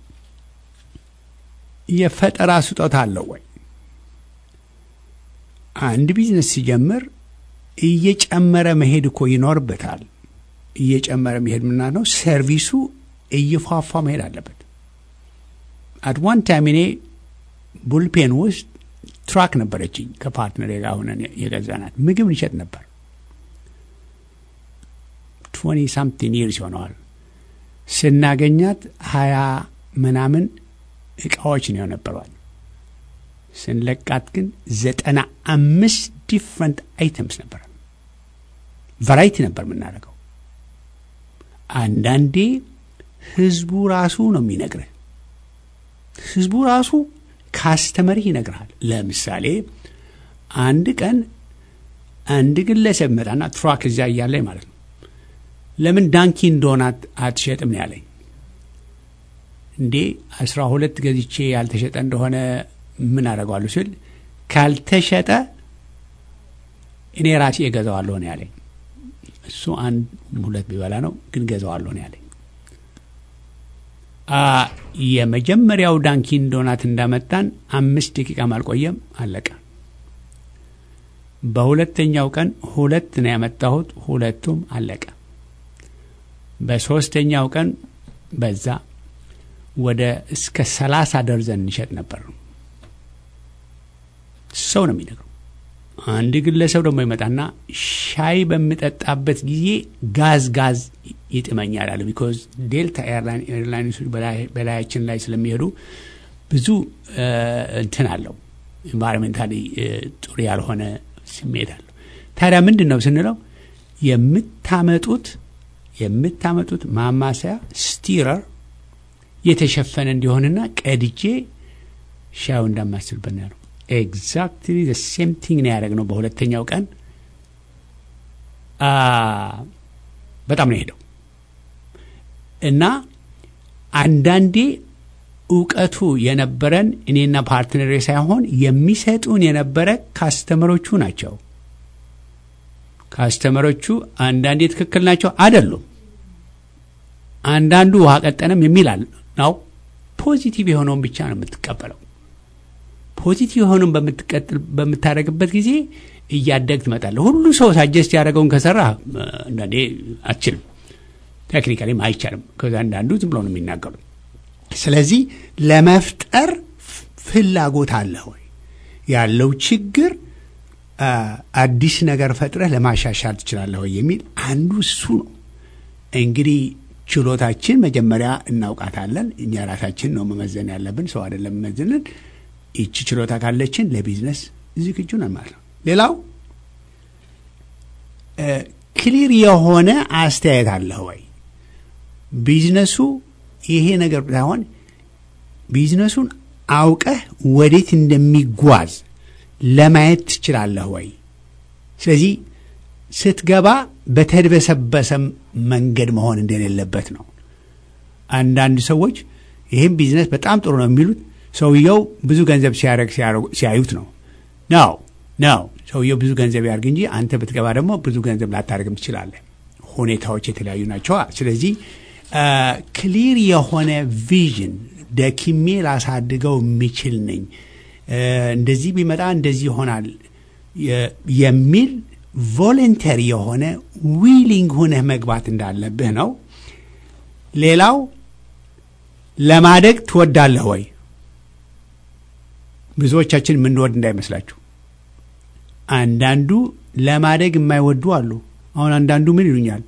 የፈጠራ ስጦታ አለው ወይ? አንድ ቢዝነስ ሲጀምር እየጨመረ መሄድ እኮ ይኖርበታል። እየጨመረ መሄድ ምና ነው ሰርቪሱ እየፏፏ መሄድ አለበት። አት ዋን ታይም እኔ ቡልፔን ውስጥ ትራክ ነበረችኝ ከፓርትነር ጋር ሆነን የገዛናት ምግብ እንሸጥ ነበር። ትወኒ ሳምቲን ይርስ ይሆነዋል። ስናገኛት ሀያ ምናምን እቃዎች ነው ነበሯል። ስንለቃት ግን ዘጠና አምስት ዲፍረንት አይተምስ ነበር። ቫራይቲ ነበር የምናደርገው። አንዳንዴ ህዝቡ ራሱ ነው የሚነግርህ። ህዝቡ ራሱ ካስተመርህ ይነግርሃል። ለምሳሌ አንድ ቀን አንድ ግለሰብ መጣና ትራክ እዚያ እያለኝ ማለት ነው ለምን ዳንኪን ዶናት አትሸጥም ነው ያለኝ። እንዴ አስራ ሁለት ገዝቼ ያልተሸጠ እንደሆነ ምን አደርገዋለሁ ስል ካልተሸጠ እኔ ራሴ እገዛዋለሁ ነው ያለኝ። እሱ አንድ ሁለት ቢበላ ነው ግን ገዛዋለሁ ነው ያለኝ። አ የመጀመሪያው ዳንኪን ዶናት እንዳመጣን አምስት ደቂቃም አልቆየም አለቀ። በሁለተኛው ቀን ሁለት ነው ያመጣሁት፣ ሁለቱም አለቀ። በሶስተኛው ቀን በዛ ወደ እስከ ሰላሳ ደርዘን እንሸጥ ነበር። ሰው ነው የሚነግረው። አንድ ግለሰብ ደግሞ ይመጣና ሻይ በምጠጣበት ጊዜ ጋዝ ጋዝ ይጥመኛል አለ። ቢኮዝ ዴልታ ኤርላይንሶች በላያችን ላይ ስለሚሄዱ ብዙ እንትን አለው ኤንቫይሮንሜንታሊ ጥሩ ያልሆነ ስሜት አለው። ታዲያ ምንድን ነው ስንለው የምታመጡት የምታመጡት ማማሰያ ስቲረር የተሸፈነ እንዲሆንና ቀድጄ ሻዩ እንዳማስልበት ነው ያለው። ኤግዛክትሊ ዘ ሴም ቲንግ ነው ያደረግነው። በሁለተኛው ቀን በጣም ነው የሄደው እና አንዳንዴ እውቀቱ የነበረን እኔና ፓርትነሬ ሳይሆን የሚሰጡን የነበረ ካስተመሮቹ ናቸው። ካስተመሮቹ አንዳንዴ ትክክል ናቸው አይደሉም። አንዳንዱ ውሃ ቀጠንም የሚል ነው። ፖዚቲቭ የሆነውን ብቻ ነው የምትቀበለው። ፖዚቲቭ የሆነውን በምታደርግበት ጊዜ እያደግ ትመጣለህ። ሁሉ ሰው ሳጀስት ያደረገውን ከሰራ አንዳንዴ አትችልም፣ ቴክኒካሊም አይቻልም። ከዛ አንዳንዱ ዝም ብሎ ነው የሚናገሩ። ስለዚህ ለመፍጠር ፍላጎት አለ ወይ ያለው ችግር አዲስ ነገር ፈጥረህ ለማሻሻል ትችላለህ ወይ የሚል አንዱ እሱ ነው። እንግዲህ ችሎታችን መጀመሪያ እናውቃታለን። እኛ ራሳችን ነው መመዘን ያለብን፣ ሰው አይደለም መመዝንን። ይቺ ችሎታ ካለችን ለቢዝነስ ዝግጁ ነን ማለት ነው። ሌላው ክሊር የሆነ አስተያየት አለህ ወይ ቢዝነሱ ይሄ ነገር ሳይሆን ቢዝነሱን አውቀህ ወዴት እንደሚጓዝ ለማየት ትችላለህ ወይ? ስለዚህ ስትገባ በተድበሰበሰ መንገድ መሆን እንደሌለበት ነው። አንዳንድ ሰዎች ይህም ቢዝነስ በጣም ጥሩ ነው የሚሉት ሰውየው ብዙ ገንዘብ ሲያደርግ ሲያዩት ነው። ነው ነው ሰውየው ብዙ ገንዘብ ያርግ እንጂ አንተ ብትገባ ደግሞ ብዙ ገንዘብ ላታደርግም ትችላለህ። ሁኔታዎች የተለያዩ ናቸዋ። ስለዚህ ክሊር የሆነ ቪዥን ደክሜ ላሳድገው የሚችል ነኝ፣ እንደዚህ ቢመጣ እንደዚህ ይሆናል የሚል ቮለንተሪ የሆነ ዊሊንግ ሁነህ መግባት እንዳለብህ ነው። ሌላው ለማደግ ትወዳለህ ወይ? ብዙዎቻችን የምንወድ እንዳይመስላችሁ። አንዳንዱ ለማደግ የማይወዱ አሉ። አሁን አንዳንዱ ምን ይሉኛል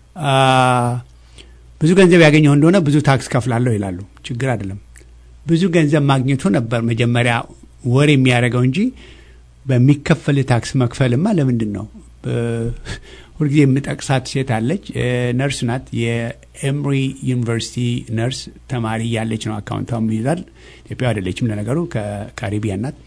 ብዙ ገንዘብ ያገኘሁ እንደሆነ ብዙ ታክስ ከፍላለሁ ይላሉ። ችግር አይደለም። ብዙ ገንዘብ ማግኘቱ ነበር መጀመሪያ ወር የሚያደርገው እንጂ በሚከፈል ታክስ መክፈልማ ለምንድን ነው? ሁልጊዜ የምጠቅሳት ሴት አለች፣ ነርስ ናት። የኤምሪ ዩኒቨርሲቲ ነርስ ተማሪ እያለች ነው አካውንታም ይዛል። ኢትዮጵያ አይደለችም ለነገሩ፣ ከካሪቢያን ናት።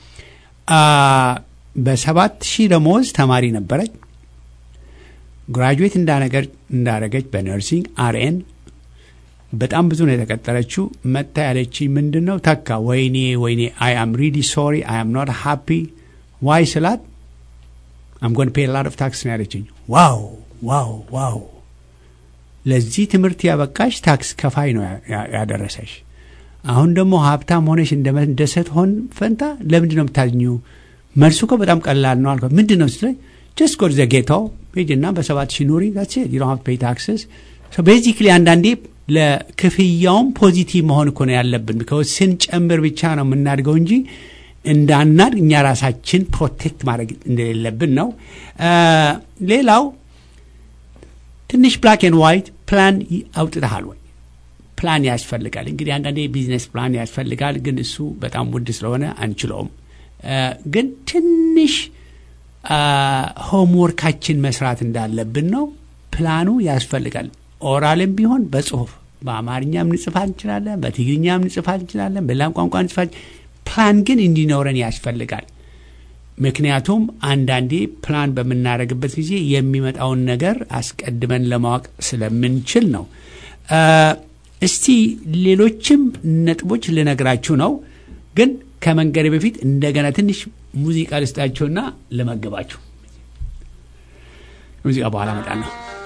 በሰባት ሺህ ደሞዝ ተማሪ ነበረች። ግራጁዌት እንዳነገር እንዳረገች በነርሲንግ አርኤን በጣም ብዙ ነው የተቀጠረችው። መታ ያለች ምንድን ነው ተካ ወይኔ ወይኔ አይ አም ሪሊ ሶሪ አይ አም ኖት ሃፒ ዋይ ስላት አም ጎን ፔ ላድ ኦፍ ታክስ ነው ያለችኝ። ዋው ዋው ዋው! ለዚህ ትምህርት ያበቃሽ ታክስ ከፋይ ነው ያደረሰሽ። አሁን ደግሞ ሀብታም ሆነሽ እንደመደሰት ሆን ፈንታ ለምንድን ነው የምታዝኙ? መልሱ እኮ በጣም ቀላል ነው አልኳት። ምንድን ነው ስትለኝ ጀስት ጎድ ዘጌታው ፔጅና በሰባት ሺህ ኑሪ ዛት ዩ ዶንት ሃቭ ፔይ ታክስስ ቤዚክሊ አንዳንዴ ለክፍያውም ፖዚቲቭ መሆን እኮ ነው ያለብን። ቢካዝ ስንጨምር ብቻ ነው የምናድገው እንጂ እንዳናድ እኛ ራሳችን ፕሮቴክት ማድረግ እንደሌለብን ነው። ሌላው ትንሽ ብላክ ኤንድ ዋይት ፕላን አውጥተሃል ወይ? ፕላን ያስፈልጋል። እንግዲህ አንዳንዴ ቢዝነስ ፕላን ያስፈልጋል፣ ግን እሱ በጣም ውድ ስለሆነ አንችለውም። ግን ትንሽ ሆምወርካችን መስራት እንዳለብን ነው። ፕላኑ ያስፈልጋል። ኦራልም ቢሆን በጽሁፍ በአማርኛም እንጽፋት እንችላለን፣ በትግርኛም እንጽፋት እንችላለን፣ በሌላም ቋንቋ እንጽፋት። ፕላን ግን እንዲኖረን ያስፈልጋል። ምክንያቱም አንዳንዴ ፕላን በምናደርግበት ጊዜ የሚመጣውን ነገር አስቀድመን ለማወቅ ስለምንችል ነው። እ፣ እስቲ ሌሎችም ነጥቦች ልነግራችሁ ነው፣ ግን ከመንገድ በፊት እንደገና ትንሽ ሙዚቃ ልስጣችሁና ልመግባችሁ። ሙዚቃ በኋላ እመጣለሁ።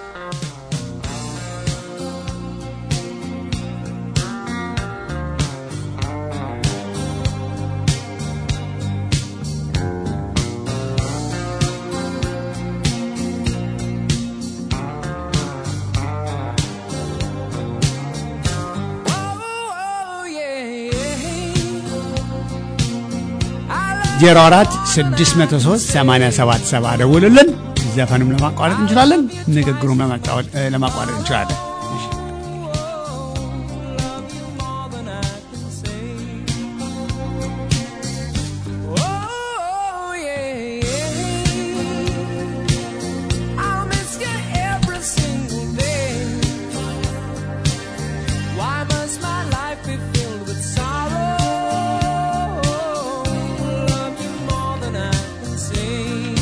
ዜሮ አራት ስድስት መቶ ሶስት ሰማንያ ሰባት ሰባ ደውሉልን። ዘፈንም ለማቋረጥ እንችላለን፣ ንግግሩም ለማቋረጥ ለማቋረጥ እንችላለን። እሺ። Oh, yeah, I'll miss you every single day. Why must my life be filled with sorrow? Love you more than I can say.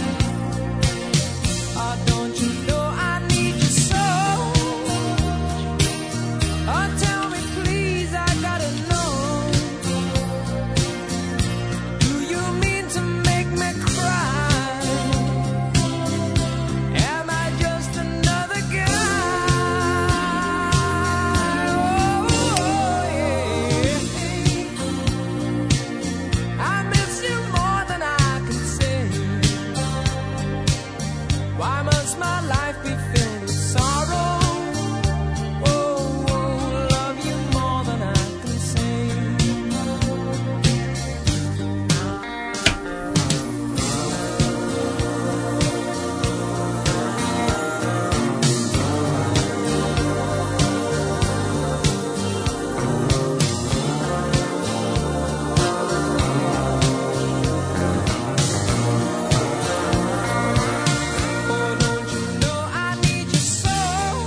Oh, don't you know I need you so? Oh, tell me please, I gotta know. Do you mean to make me cry? Am I just another guy? Oh, yeah. I miss you more than I can say. Why must my life be filled with sorrow? Oh, oh, love you more than I can say. Oh, don't you know I need you so?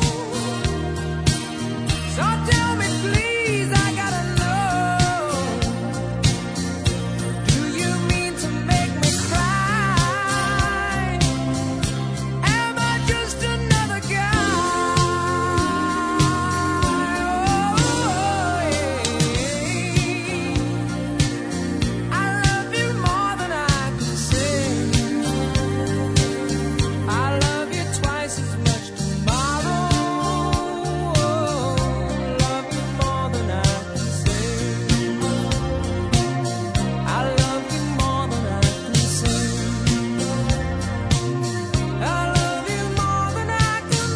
So tell me, please, I gotta know. Do you mean to make me cry? Am I just another guy? Oh, yeah. I love you more than I can say. I love you twice as much tomorrow. Love you more than I can say. I love you more than I can say. I love you more than I can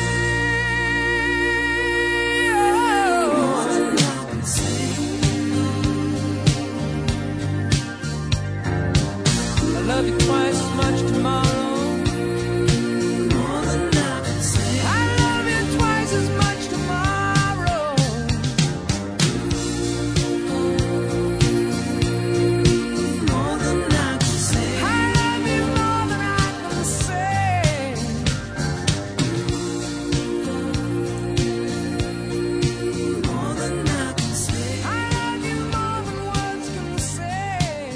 say. I love you twice as much tomorrow. I love you twice as much tomorrow. I love you more than I can say. I love you more than words can say.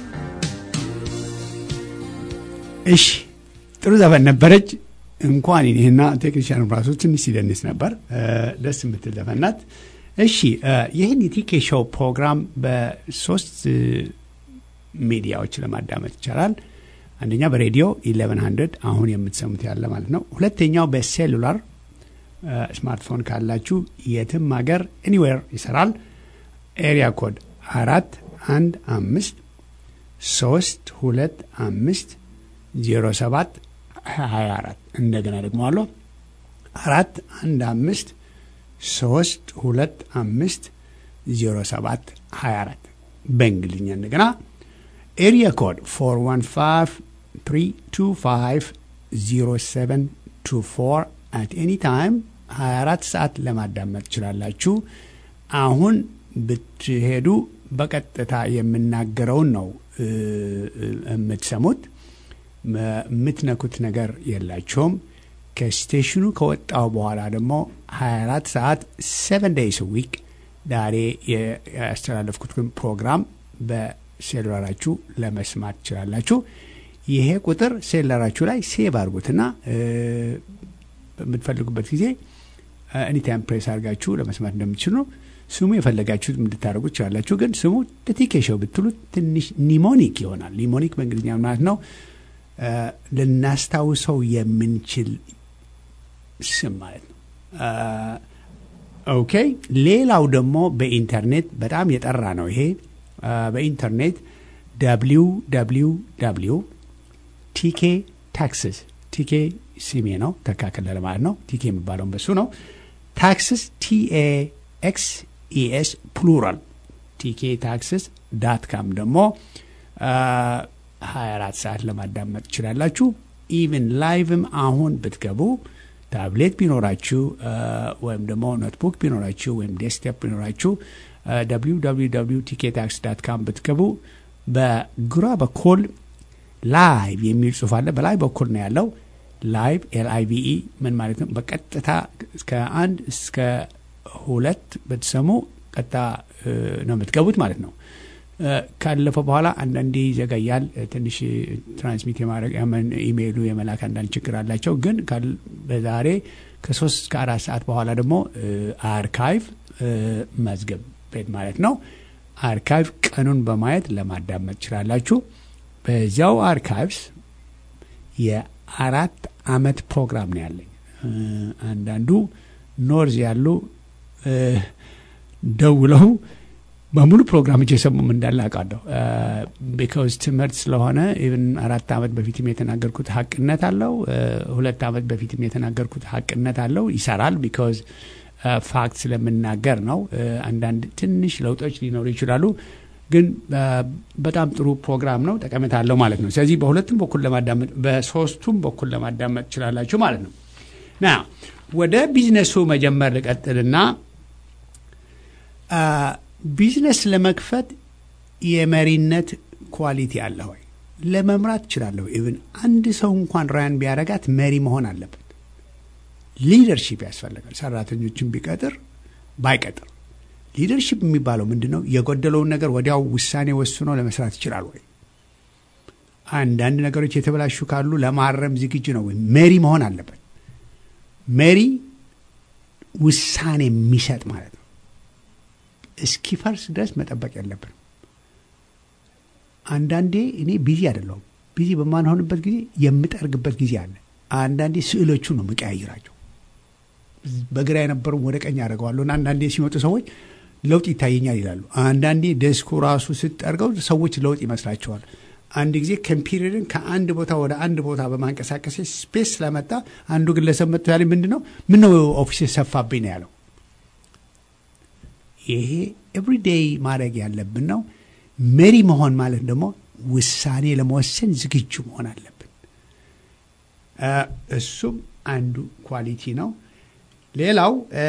እሺ ጥሩ ዘፈን ነበረች። እንኳን ይህና ቴክኒሽያን ራሱ ትንሽ ሲደንስ ነበር። እ፣ ደስ የምትል ዘፈን ናት። እሺ እ፣ ይህን የቲኬ ሾው ፕሮግራም በሶስት እ፣ ሚዲያዎች ለማዳመጥ ይቻላል። አንደኛ በሬዲዮ 1100 አሁን የምትሰሙት ያለ ማለት ነው። ሁለተኛው በሴሉላር እ፣ ስማርትፎን ካላችሁ የትም ሀገር ኤኒዌር ይሰራል። ኤሪያ ኮድ አራት አንድ አምስት ሶስት ሁለት አምስት ዜሮ ሰባት ሀያ አራት እንደገና ደግሞ አለ አራት አንድ አምስት ሶስት ሁለት አምስት ዜሮ ሰባት ሀያ አራት በእንግሊዝኛ እንደገና ኤሪያ ኮድ ፎር ዋን ፋይቭ ትሪ ቱ ፋይቭ ዜሮ ሰቨን ቱ ፎር አት ኤኒ ታይም ሀያ አራት ሰዓት ለማዳመጥ ትችላላችሁ። አሁን ብትሄዱ በቀጥታ የምናገረውን ነው እ፣ እ፣ የምትሰሙት። መ- የምትነኩት ነገር የላቸውም። ከስቴሽኑ ከወጣው በኋላ ደግሞ 24 ሰዓት 7 ዴይስ ዊክ ዛሬ የ- ያስተላለፍኩት ፕሮግራም በሴሉላራችሁ ለመስማት ትችላላችሁ። ይሄ ቁጥር ሴሉላራችሁ ላይ ሴቭ አድርጉትና እ፣ በምትፈልጉበት ጊዜ ኤኒታይም ፕሬስ አድርጋችሁ ለመስማት እንደምትችሉ ነው። ስሙ የፈለጋችሁት እንድታደርጉ ትችላላችሁ። ግን ስሙ ቲኬሾው ብትሉት ትንሽ ኒሞኒክ ይሆናል። ኒሞኒክ በእንግሊዝኛ ማለት ነው እ፣ ልናስታውሰው የምንችል ስም ማለት ነው። እ፣ ኦኬ። ሌላው ደግሞ በኢንተርኔት በጣም የጠራ ነው ይሄ እ፣ በኢንተርኔት ደብሊው ደብሊው ደብሊው ቲኬ ታክስስ ቲኬ ሲሜ ነው ተካከለ ለማለት ነው። ቲኬ የሚባለውን በሱ ነው። ታክስስ ቲኤ ኤክስ ኢኤስ ፕሉራል ቲኬ ታክስስ ዳት ካም ደግሞ ሀያ አራት ሰዓት ለማዳመጥ ትችላላችሁ። ኢቭን ላይቭም አሁን ብትገቡ ታብሌት ቢኖራችሁ አ፣ ወይም ደግሞ ኖትቡክ ቢኖራችሁ ወይም ዴስክቶፕ ቢኖራችሁ www ቲኬ ታክስ ዳት ካም ብትገቡ በግራ በኩል ላይቭ የሚል ጽሁፍ አለ። በላይ በኩል ነው ያለው። ላይቭ ኤልአይቪኢ ምን ማለት ነው? በቀጥታ እስከ አንድ እስከ ሁለት ብትሰሙ ቀጥታ እ፣ ነው የምትገቡት ማለት ነው። እ፣ ካለፈ በኋላ አንዳንዴ ይዘገያል። እ፣ ትንሽ ትራንስሚት የማድረግ ያመን ኢሜይሉ የመላክ አንዳንድ ችግር አላቸው። ግን ካል- በዛሬ ከሶስት እስከ አራት ሰዓት በኋላ ደግሞ እ፣ አርካይቭ እ፣ መዝገብ ቤት ማለት ነው። አርካይቭ ቀኑን በማየት ለማዳመጥ ትችላላችሁ። በዚያው አርካይቭስ የአራት አመት ፕሮግራም ነው ያለኝ። እ፣ አንዳንዱ ኖርዝ ያሉ እ፣ ደውለው በሙሉ ፕሮግራሞች የሰሙም እንዳለ አውቃለሁ። ቢካዝ ትምህርት ስለሆነ ኢቭን አራት አመት በፊትም የተናገርኩት ሀቅነት አለው። እ፣ ሁለት አመት በፊትም የተናገርኩት ሀቅነት አለው። ይሰራል ቢካዝ ፋክት ስለምናገር ነው። እ፣ አንዳንድ ትንሽ ለውጦች ሊኖሩ ይችላሉ። ግን እ፣ በጣም ጥሩ ፕሮግራም ነው፣ ጠቀሜታ አለው ማለት ነው። ስለዚህ በሁለቱም በኩል ለማዳመጥ በሶስቱም በኩል ለማዳመጥ ትችላላችሁ ማለት ነው። ና ወደ ቢዝነሱ መጀመር ልቀጥልና አ፣ ቢዝነስ ለመክፈት የመሪነት ኳሊቲ አለ ወይ? ለመምራት እችላለሁ። ኢቭን አንድ ሰው እንኳን ራያን ቢያረጋት መሪ መሆን አለበት። ሊደርሺፕ ያስፈልጋል። ሰራተኞችን ቢቀጥር ባይቀጥር ሊደርሺፕ የሚባለው ምንድን ነው? የጎደለውን ነገር ወዲያው ውሳኔ ወስኖ ለመስራት ይችላል ወይ? አንዳንድ ነገሮች የተበላሹ ካሉ ለማረም ዝግጁ ነው ወይ? መሪ መሆን አለበት። መሪ ውሳኔ የሚሰጥ ማለት ነው። እስኪፈርስ ድረስ መጠበቅ የለብንም። አንዳንዴ እኔ ቢዚ አይደለሁም። ቢዚ በማንሆንበት ጊዜ የምጠርግበት ጊዜ አለ። አንዳንዴ ስዕሎቹ ነው የምቀያይራቸው። በግራ የነበሩ ወደ ቀኝ አደርገዋለሁ እና አንዳንዴ ሲመጡ ሰዎች ለውጥ ይታየኛል ይላሉ። አንዳንዴ ደስኩ ራሱ ስትጠርገው ሰዎች ለውጥ ይመስላቸዋል። አንድ ጊዜ ኮምፒውተርን ከአንድ ቦታ ወደ አንድ ቦታ በማንቀሳቀስ ስፔስ ስለመጣ አንዱ ግለሰብ መጥቶ ያለኝ ምንድን ነው ምን ነው ኦፊስ ሰፋብኝ ነው ያለው። ይሄ ኤቭሪዴይ ማድረግ ያለብን ነው። መሪ መሆን ማለት ደግሞ ውሳኔ ለመወሰን ዝግጁ መሆን አለብን። እ፣ እሱም አንዱ ኳሊቲ ነው። ሌላው እ፣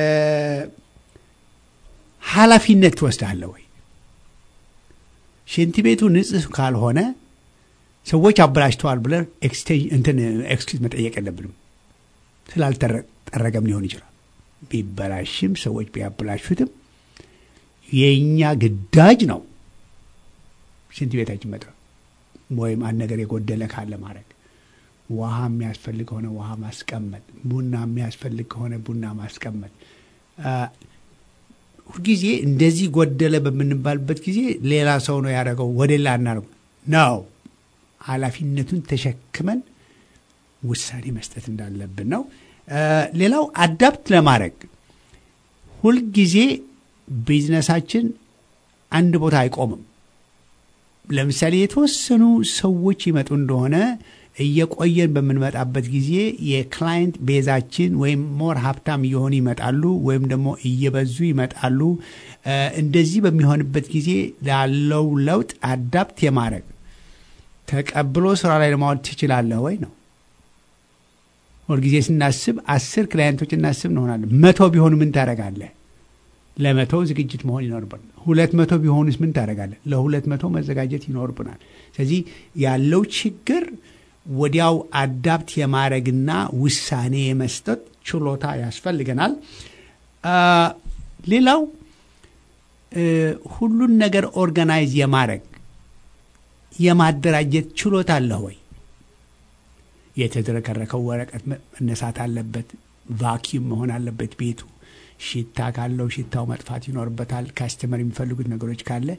ኃላፊነት ትወስዳለህ ወይ? ሽንት ቤቱ ንጽህ ካልሆነ ሰዎች አበላሽተዋል ብለን ኤክስቴንሽን እንትን ኤክስኪውዝ መጠየቅ የለብንም። ስላልጠረገም ሊሆን ይችላል። ቢበላሽም ሰዎች ቢያበላሹትም የእኛ ግዳጅ ነው ሽንት ቤታችን መጥረግ ወይም አንድ ነገር የጎደለ ካለ ማድረግ፣ ውሃ የሚያስፈልግ ከሆነ ውሃ ማስቀመጥ፣ ቡና የሚያስፈልግ ከሆነ ቡና ማስቀመጥ። አ፣ ሁልጊዜ እንደዚህ ጎደለ በምንባልበት ጊዜ ሌላ ሰው ነው ያደረገው ወደ ሌላ እናደርጉ ነው። ኃላፊነቱን ተሸክመን ውሳኔ መስጠት እንዳለብን ነው። አ፣ ሌላው አዳፕት ለማድረግ ሁልጊዜ ቢዝነሳችን አንድ ቦታ አይቆምም። ለምሳሌ የተወሰኑ ሰዎች ይመጡ እንደሆነ እየቆየን በምንመጣበት ጊዜ የክላይንት ቤዛችን ወይም ሞር ሀብታም እየሆኑ ይመጣሉ፣ ወይም ደግሞ እየበዙ ይመጣሉ። እ፣ እንደዚህ በሚሆንበት ጊዜ ላለው ለውጥ አዳፕት የማድረግ ተቀብሎ ስራ ላይ ለማዋል ትችላለህ ወይ ነው። ሁልጊዜ ስናስብ አስር ክላይንቶች እናስብ እንሆናለን። መቶ ቢሆኑ ምን ታደርጋለህ? ለመቶ ዝግጅት መሆን ይኖርብናል። ሁለት መቶ ቢሆኑስ ምን ታደርጋለህ? ለሁለት መቶ መዘጋጀት ይኖርብናል። ስለዚህ ያለው ችግር ወዲያው አዳፕት የማድረግና ውሳኔ የመስጠት ችሎታ ያስፈልገናል። አ፣ ሌላው እ፣ ሁሉን ነገር ኦርጋናይዝ የማድረግ የማደራጀት ችሎታ አለህ ወይ? የተዝረከረከው ወረቀት መነሳት አለበት። ቫኪዩም መሆን አለበት ቤቱ። ሽታ ካለው ሽታው መጥፋት ይኖርበታል። ካስተመር የሚፈልጉት ነገሮች ካለ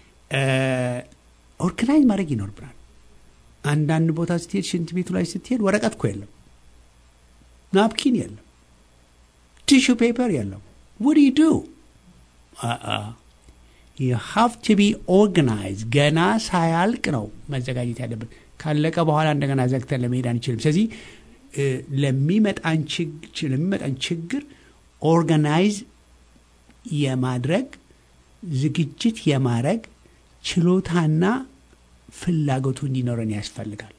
ኦርጋናይዝ ማድረግ ይኖርብናል። አንዳንድ ቦታ ስትሄድ፣ ሽንት ቤቱ ላይ ስትሄድ ወረቀት እኮ የለም፣ ናፕኪን የለም፣ ቲሹ ፔፐር የለም። ውድ ዩ ዱ ዩ ሃቭ ቱ ቢ ኦርጋናይዝ። ገና ሳያልቅ ነው መዘጋጀት ያለብን። ካለቀ በኋላ እንደገና ዘግተን ለመሄድ አንችልም። ስለዚህ ለሚመጣን ችግር ኦርጋናይዝ የማድረግ ዝግጅት የማድረግ ችሎታና ፍላጎቱ እንዲኖረን ያስፈልጋል።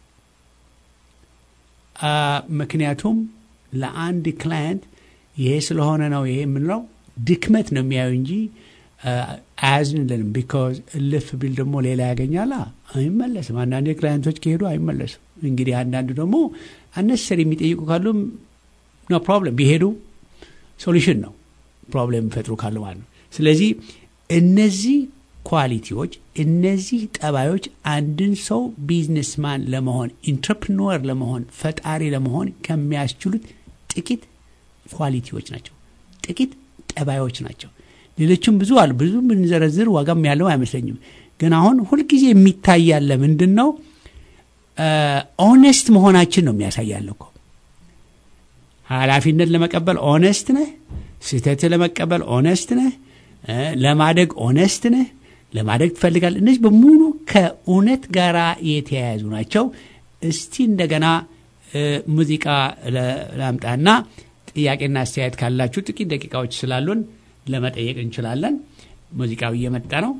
ምክንያቱም ለአንድ ክላየንት ይሄ ስለሆነ ነው ይሄ የምንለው ድክመት ነው የሚያዩ እንጂ አያዝንልንም። ቢካዝ እልፍ ቢል ደግሞ ሌላ ያገኛላ አይመለስም። አንዳንድ ክላየንቶች ከሄዱ አይመለስም። እንግዲህ አንዳንዱ ደግሞ አነሰር የሚጠይቁ ካሉም ኖ ፕሮብለም ቢሄዱ ሶሉሽን ነው ፕሮብለም የሚፈጥሩ ካሉ ማለት ነው። ስለዚህ እነዚህ ኳሊቲዎች እነዚህ ጠባዮች አንድን ሰው ቢዝነስማን ለመሆን ኢንትረፕርኖር ለመሆን ፈጣሪ ለመሆን ከሚያስችሉት ጥቂት ኳሊቲዎች ናቸው፣ ጥቂት ጠባዮች ናቸው። ሌሎችም ብዙ አሉ። ብዙ ብንዘረዝር ዋጋም ያለው አይመስለኝም። ግን አሁን ሁልጊዜ የሚታያለ ምንድን ነው ኦነስት መሆናችን ነው የሚያሳያለ እኮ ኃላፊነት ለመቀበል ኦነስት ነህ፣ ስህተት ለመቀበል ኦነስት ነህ፣ ለማደግ ኦነስት ነህ፣ ለማደግ ትፈልጋለህ። እነዚህ በሙሉ ከእውነት ጋር የተያያዙ ናቸው። እስቲ እንደገና ሙዚቃ ላምጣና ጥያቄና አስተያየት ካላችሁ ጥቂት ደቂቃዎች ስላሉን ለመጠየቅ እንችላለን። ሙዚቃው እየመጣ ነው።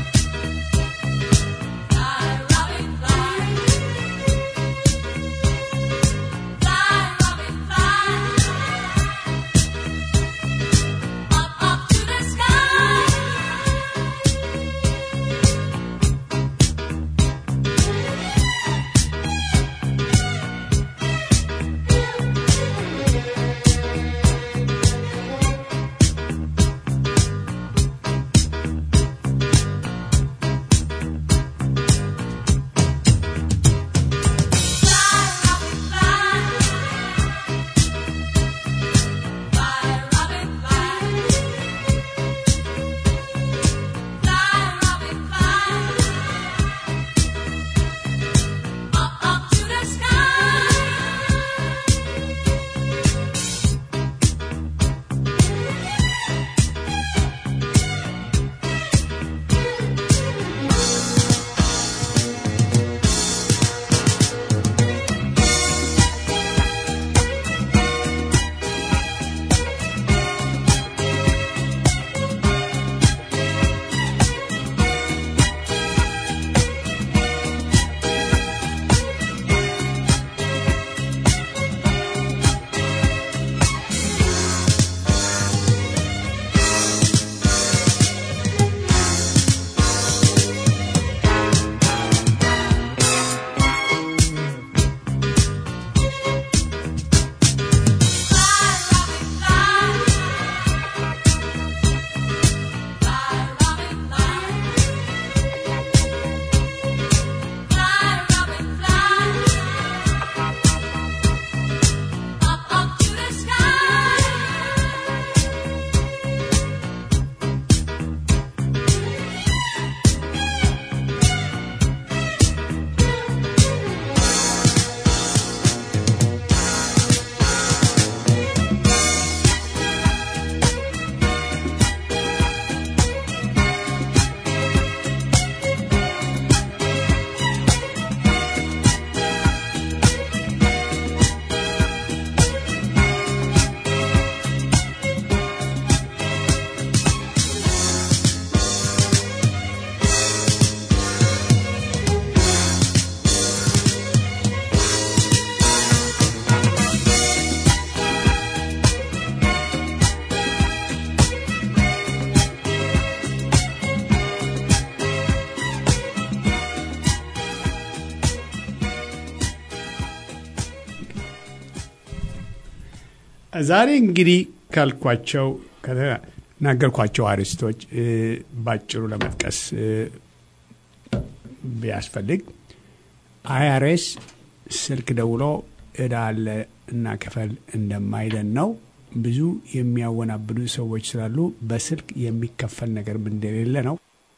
Fly, Robin, fly. ዛሬ እንግዲህ ካልኳቸው ከተናገርኳቸው አርዕስቶች እ፣ ባጭሩ ለመጥቀስ እ፣ ቢያስፈልግ አይአርኤስ ስልክ ደውሎ እዳ አለ እና ክፈል እንደማይለን ነው። ብዙ የሚያወናብዱ ሰዎች ስላሉ በስልክ የሚከፈል ነገር እንደሌለ ነው።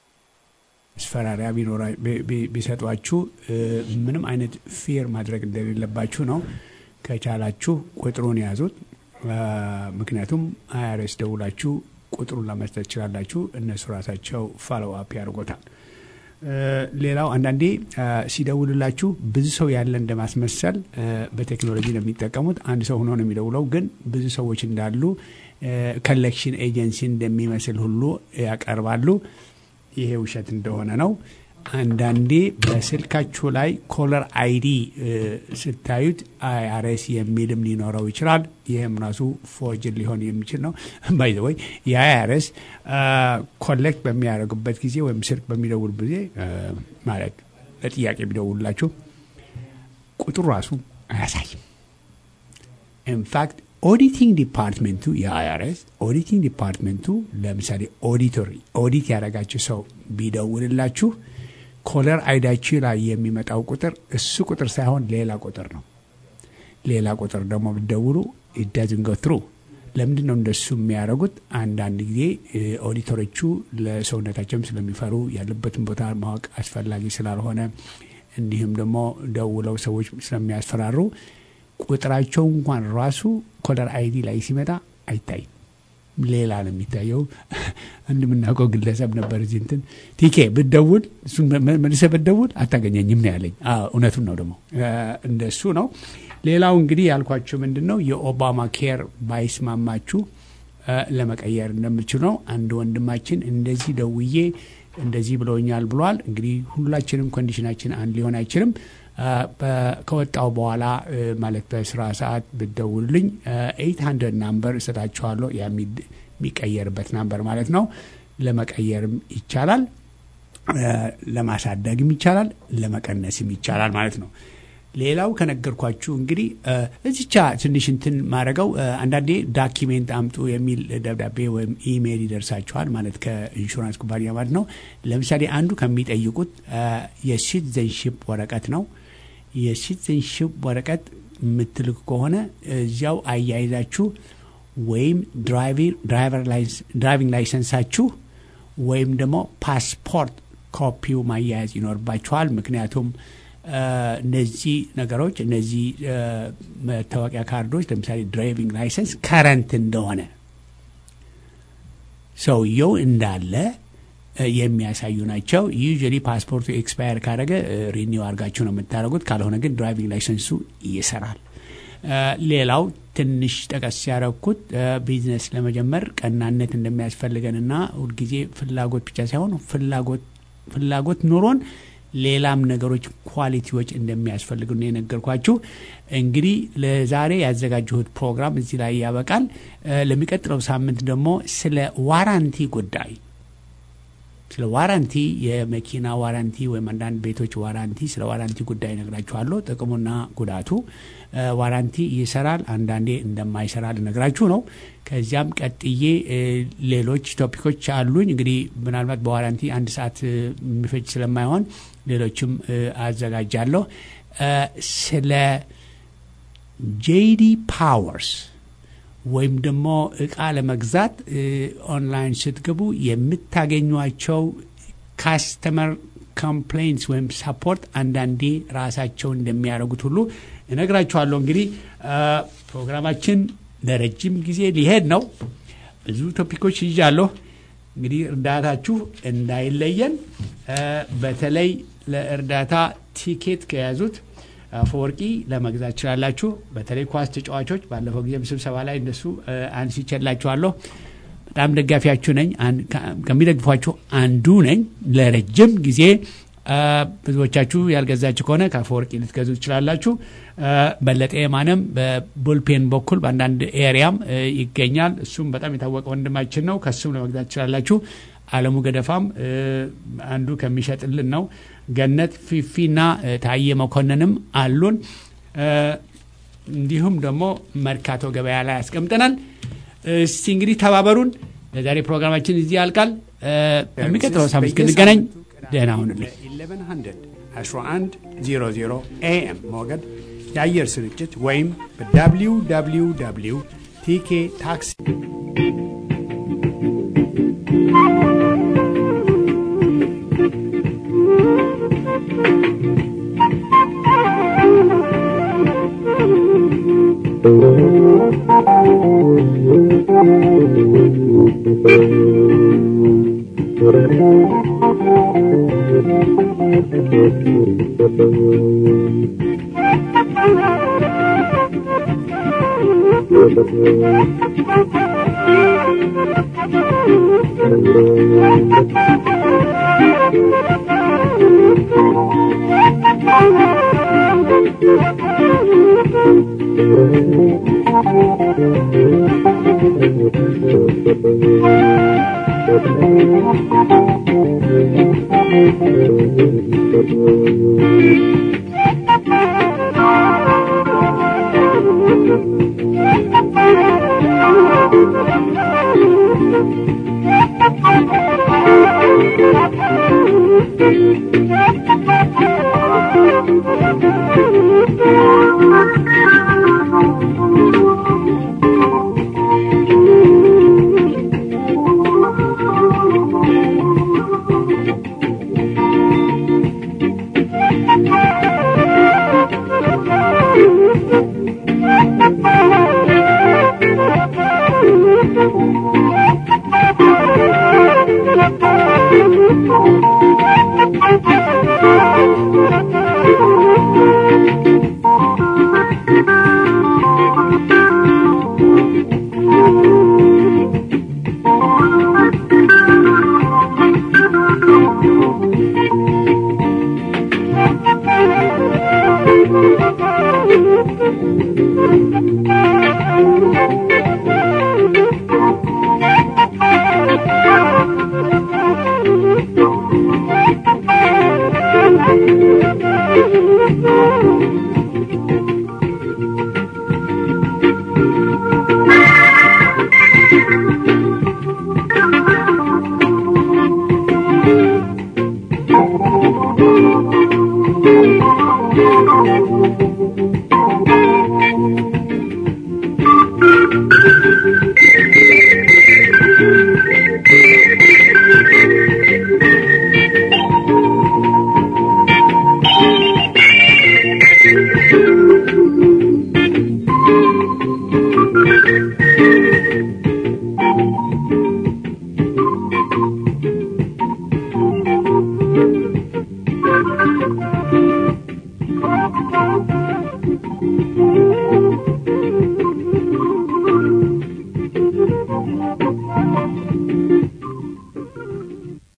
ማስፈራሪያ ቢኖራ ቢ- ቢ- ቢሰጧችሁ እ፣ ምንም አይነት ፌር ማድረግ እንደሌለባችሁ ነው። ከቻላችሁ ቁጥሩን ያዙት። አ፣ ምክንያቱም አይአርኤስ ደውላችሁ ቁጥሩን ለመስጠት ትችላላችሁ። እነሱ ራሳቸው ፋሎው አፕ ያደርጎታል። እ፣ ሌላው አንዳንዴ አ፣ ሲደውልላችሁ ብዙ ሰው ያለ እንደማስመሰል እ፣ በቴክኖሎጂ ነው የሚጠቀሙት። አንድ ሰው ሆኖ ነው የሚደውለው፣ ግን ብዙ ሰዎች እንዳሉ ኮሌክሽን ኤጀንሲ እንደሚመስል ሁሉ ያቀርባሉ። ይሄ ውሸት እንደሆነ ነው። አንዳንዴ በስልካችሁ ላይ ኮለር አይዲ እ፣ ስታዩት አይአርኤስ የሚልም ሊኖረው ይችላል። ይህም ራሱ ፎርጅን ሊሆን የሚችል ነው። ባይ ዘ ወይ የአይአርኤስ ኮሌክት በሚያደርጉበት ጊዜ ወይም ስልክ በሚደውሉበት ጊዜ እ፣ ማለት ለጥያቄ ቢደውሉላችሁ ቁጥሩ ራሱ አያሳይም። ኢንፋክት ኦዲቲንግ ዲፓርትሜንቱ የአይአርኤስ ኦዲቲንግ ዲፓርትሜንቱ ለምሳሌ ኦዲተር ኦዲት ያደረጋችሁ ሰው ቢደውልላችሁ ኮለር አይዳችሁ ላይ የሚመጣው ቁጥር እሱ ቁጥር ሳይሆን ሌላ ቁጥር ነው። ሌላ ቁጥር ደግሞ ብትደውሉ ኢዳዝን ጎ ትሩ። ለምንድን ነው እንደሱ የሚያደርጉት? አንዳንድ ጊዜ እ፣ ኦዲተሮቹ ለሰውነታቸውም ስለሚፈሩ ያለበትን ቦታ ማወቅ አስፈላጊ ስላልሆነ እንዲሁም ደግሞ ደውለው ሰዎች ስለሚያስፈራሩ ቁጥራቸው እንኳን ራሱ ኮለር አይዲ ላይ ሲመጣ አይታይም። ሌላ ነው የሚታየው። አንድ የምናውቀው ግለሰብ ነበር እዚህ እንትን ቲኬ ብትደውል እሱን መ- መልሰህ ብትደውል አታገኘኝም ነው ያለኝ። አዎ፣ እውነቱን ነው ደግሞ እ፣ እንደሱ ነው። ሌላው እንግዲህ ያልኳቸው ምንድን ነው የኦባማ ኬር ባይስማማችሁ እ፣ ለመቀየር እንደምችሉ ነው። አንድ ወንድማችን እንደዚህ ደውዬ እንደዚህ ብለውኛል ብሏል። እንግዲህ ሁላችንም ኮንዲሽናችን አንድ ሊሆን አይችልም። እ፣ በ- ከወጣው በኋላ እ፣ ማለት በስራ ሰዓት ብትደውሉልኝ ኤይት ሀንድረድ ናምበር እሰጣችኋለሁ። ያ የሚ- የሚቀየርበት ናምበር ማለት ነው። ለመቀየርም ይቻላል፣ እ፣ ለማሳደግም ይቻላል፣ ለመቀነስም ይቻላል ማለት ነው። ሌላው ከነገርኳችሁ እንግዲህ እ፣ እዚቻ ትንሽ እንትን ማድረገው እ፣ አንዳንዴ ዳኪሜንት አምጡ የሚል ደብዳቤ ወይም ኢሜይል ይደርሳችኋል ማለት ከኢንሹራንስ ኩባንያ ማለት ነው። ለምሳሌ አንዱ ከሚጠይቁት እ፣ የሲቲዘንሽፕ ወረቀት ነው። የሲቲዘንሽፕ ወረቀት የምትልክ ከሆነ እዚያው አያይዛችሁ ወይም ድራይቪንግ ላይሰንሳችሁ ወይም ደግሞ ፓስፖርት ኮፒው ማያያዝ ይኖርባችኋል። ምክንያቱም እ፣ እነዚህ ነገሮች እነዚህ እ፣ መታወቂያ ካርዶች ለምሳሌ ድራይቪንግ ላይሰንስ ከረንት እንደሆነ ሰውየው እንዳለ እ፣ የሚያሳዩ ናቸው። ዩዥዋሊ ፓስፖርቱ ኤክስፓየር ካደረገ ሪኒው አድርጋችሁ ነው የምታደርጉት። ካልሆነ ግን ድራይቪንግ ላይሰንሱ ይሰራል። እ፣ ሌላው ትንሽ ጠቀስ ያደረግኩት እ፣ ቢዝነስ ለመጀመር ቀናነት እንደሚያስፈልገንና ሁልጊዜ ፍላጎት ብቻ ሳይሆን ፍላጎት ፍላጎት ኑሮን ሌላም ነገሮች ኳሊቲዎች እንደሚያስፈልጉ ነው የነገርኳችሁ። እንግዲህ ለዛሬ ያዘጋጀሁት ፕሮግራም እዚህ ላይ ያበቃል። እ፣ ለሚቀጥለው ሳምንት ደግሞ ስለ ዋራንቲ ጉዳይ ስለ ዋራንቲ የመኪና ዋራንቲ ወይም አንዳንድ ቤቶች ዋራንቲ ስለ ዋራንቲ ጉዳይ ነግራችኋለሁ። ጥቅሙና ጉዳቱ እ፣ ዋራንቲ ይሰራል፣ አንዳንዴ እንደማይሰራ ልነግራችሁ ነው። ከዚያም ቀጥዬ እ፣ ሌሎች ቶፒኮች አሉኝ። እንግዲህ ምናልባት በዋራንቲ አንድ ሰዓት እ፣ የሚፈጅ ስለማይሆን ሌሎችም እ፣ አዘጋጃለሁ እ፣ ስለ ጄዲ ፓወርስ ወይም ደግሞ እቃ ለመግዛት እ፣ ኦንላይን ስትገቡ የምታገኟቸው ካስተመር ኮምፕሌንትስ ወይም ሰፖርት አንዳንዴ ራሳቸው እንደሚያደርጉት ሁሉ እነግራችኋለሁ። እንግዲህ እ፣ ፕሮግራማችን ለረጅም ጊዜ ሊሄድ ነው። ብዙ ቶፒኮች ይዣለሁ። እንግዲህ እርዳታችሁ እንዳይለየን እ፣ በተለይ ለእርዳታ ቲኬት ከያዙት አፈወርቂ ለመግዛት ትችላላችሁ። በተለይ ኳስ ተጫዋቾች ባለፈው ጊዜም ስብሰባ ላይ እነሱ እ፣ አንስቼላችኋለሁ። በጣም ደጋፊያችሁ ነኝ። አን- ከ- ከሚደግፏችሁ አንዱ ነኝ። ለረጅም ጊዜ እ፣ ብዙዎቻችሁ ያልገዛችሁ ከሆነ ከአፈወርቂ ልትገዙ ትችላላችሁ። እ፣ በለጠ የማነም በቡልፔን በኩል በአንዳንድ ኤሪያም እ፣ ይገኛል። እሱም በጣም የታወቀ ወንድማችን ነው። ከሱም ለመግዛት ትችላላችሁ። አለሙ ገደፋም እ፣ አንዱ ከሚሸጥልን ነው። ገነት ፊፊና እ፣ ታየ መኮንንም አሉን። እ፣ እንዲሁም ደግሞ መርካቶ ገበያ ላይ ያስቀምጠናል። እስቲ እንግዲህ ተባበሩን። ለዛሬ ፕሮግራማችን እዚህ ያልቃል። እ፣ በሚቀጥለው ሳምንት እስክንገናኝ ደህና ሁኑልን። 1100 ኤኤም ሞገድ የአየር ስርጭት ወይም በwww ቲኬ ታክሲ Thank you.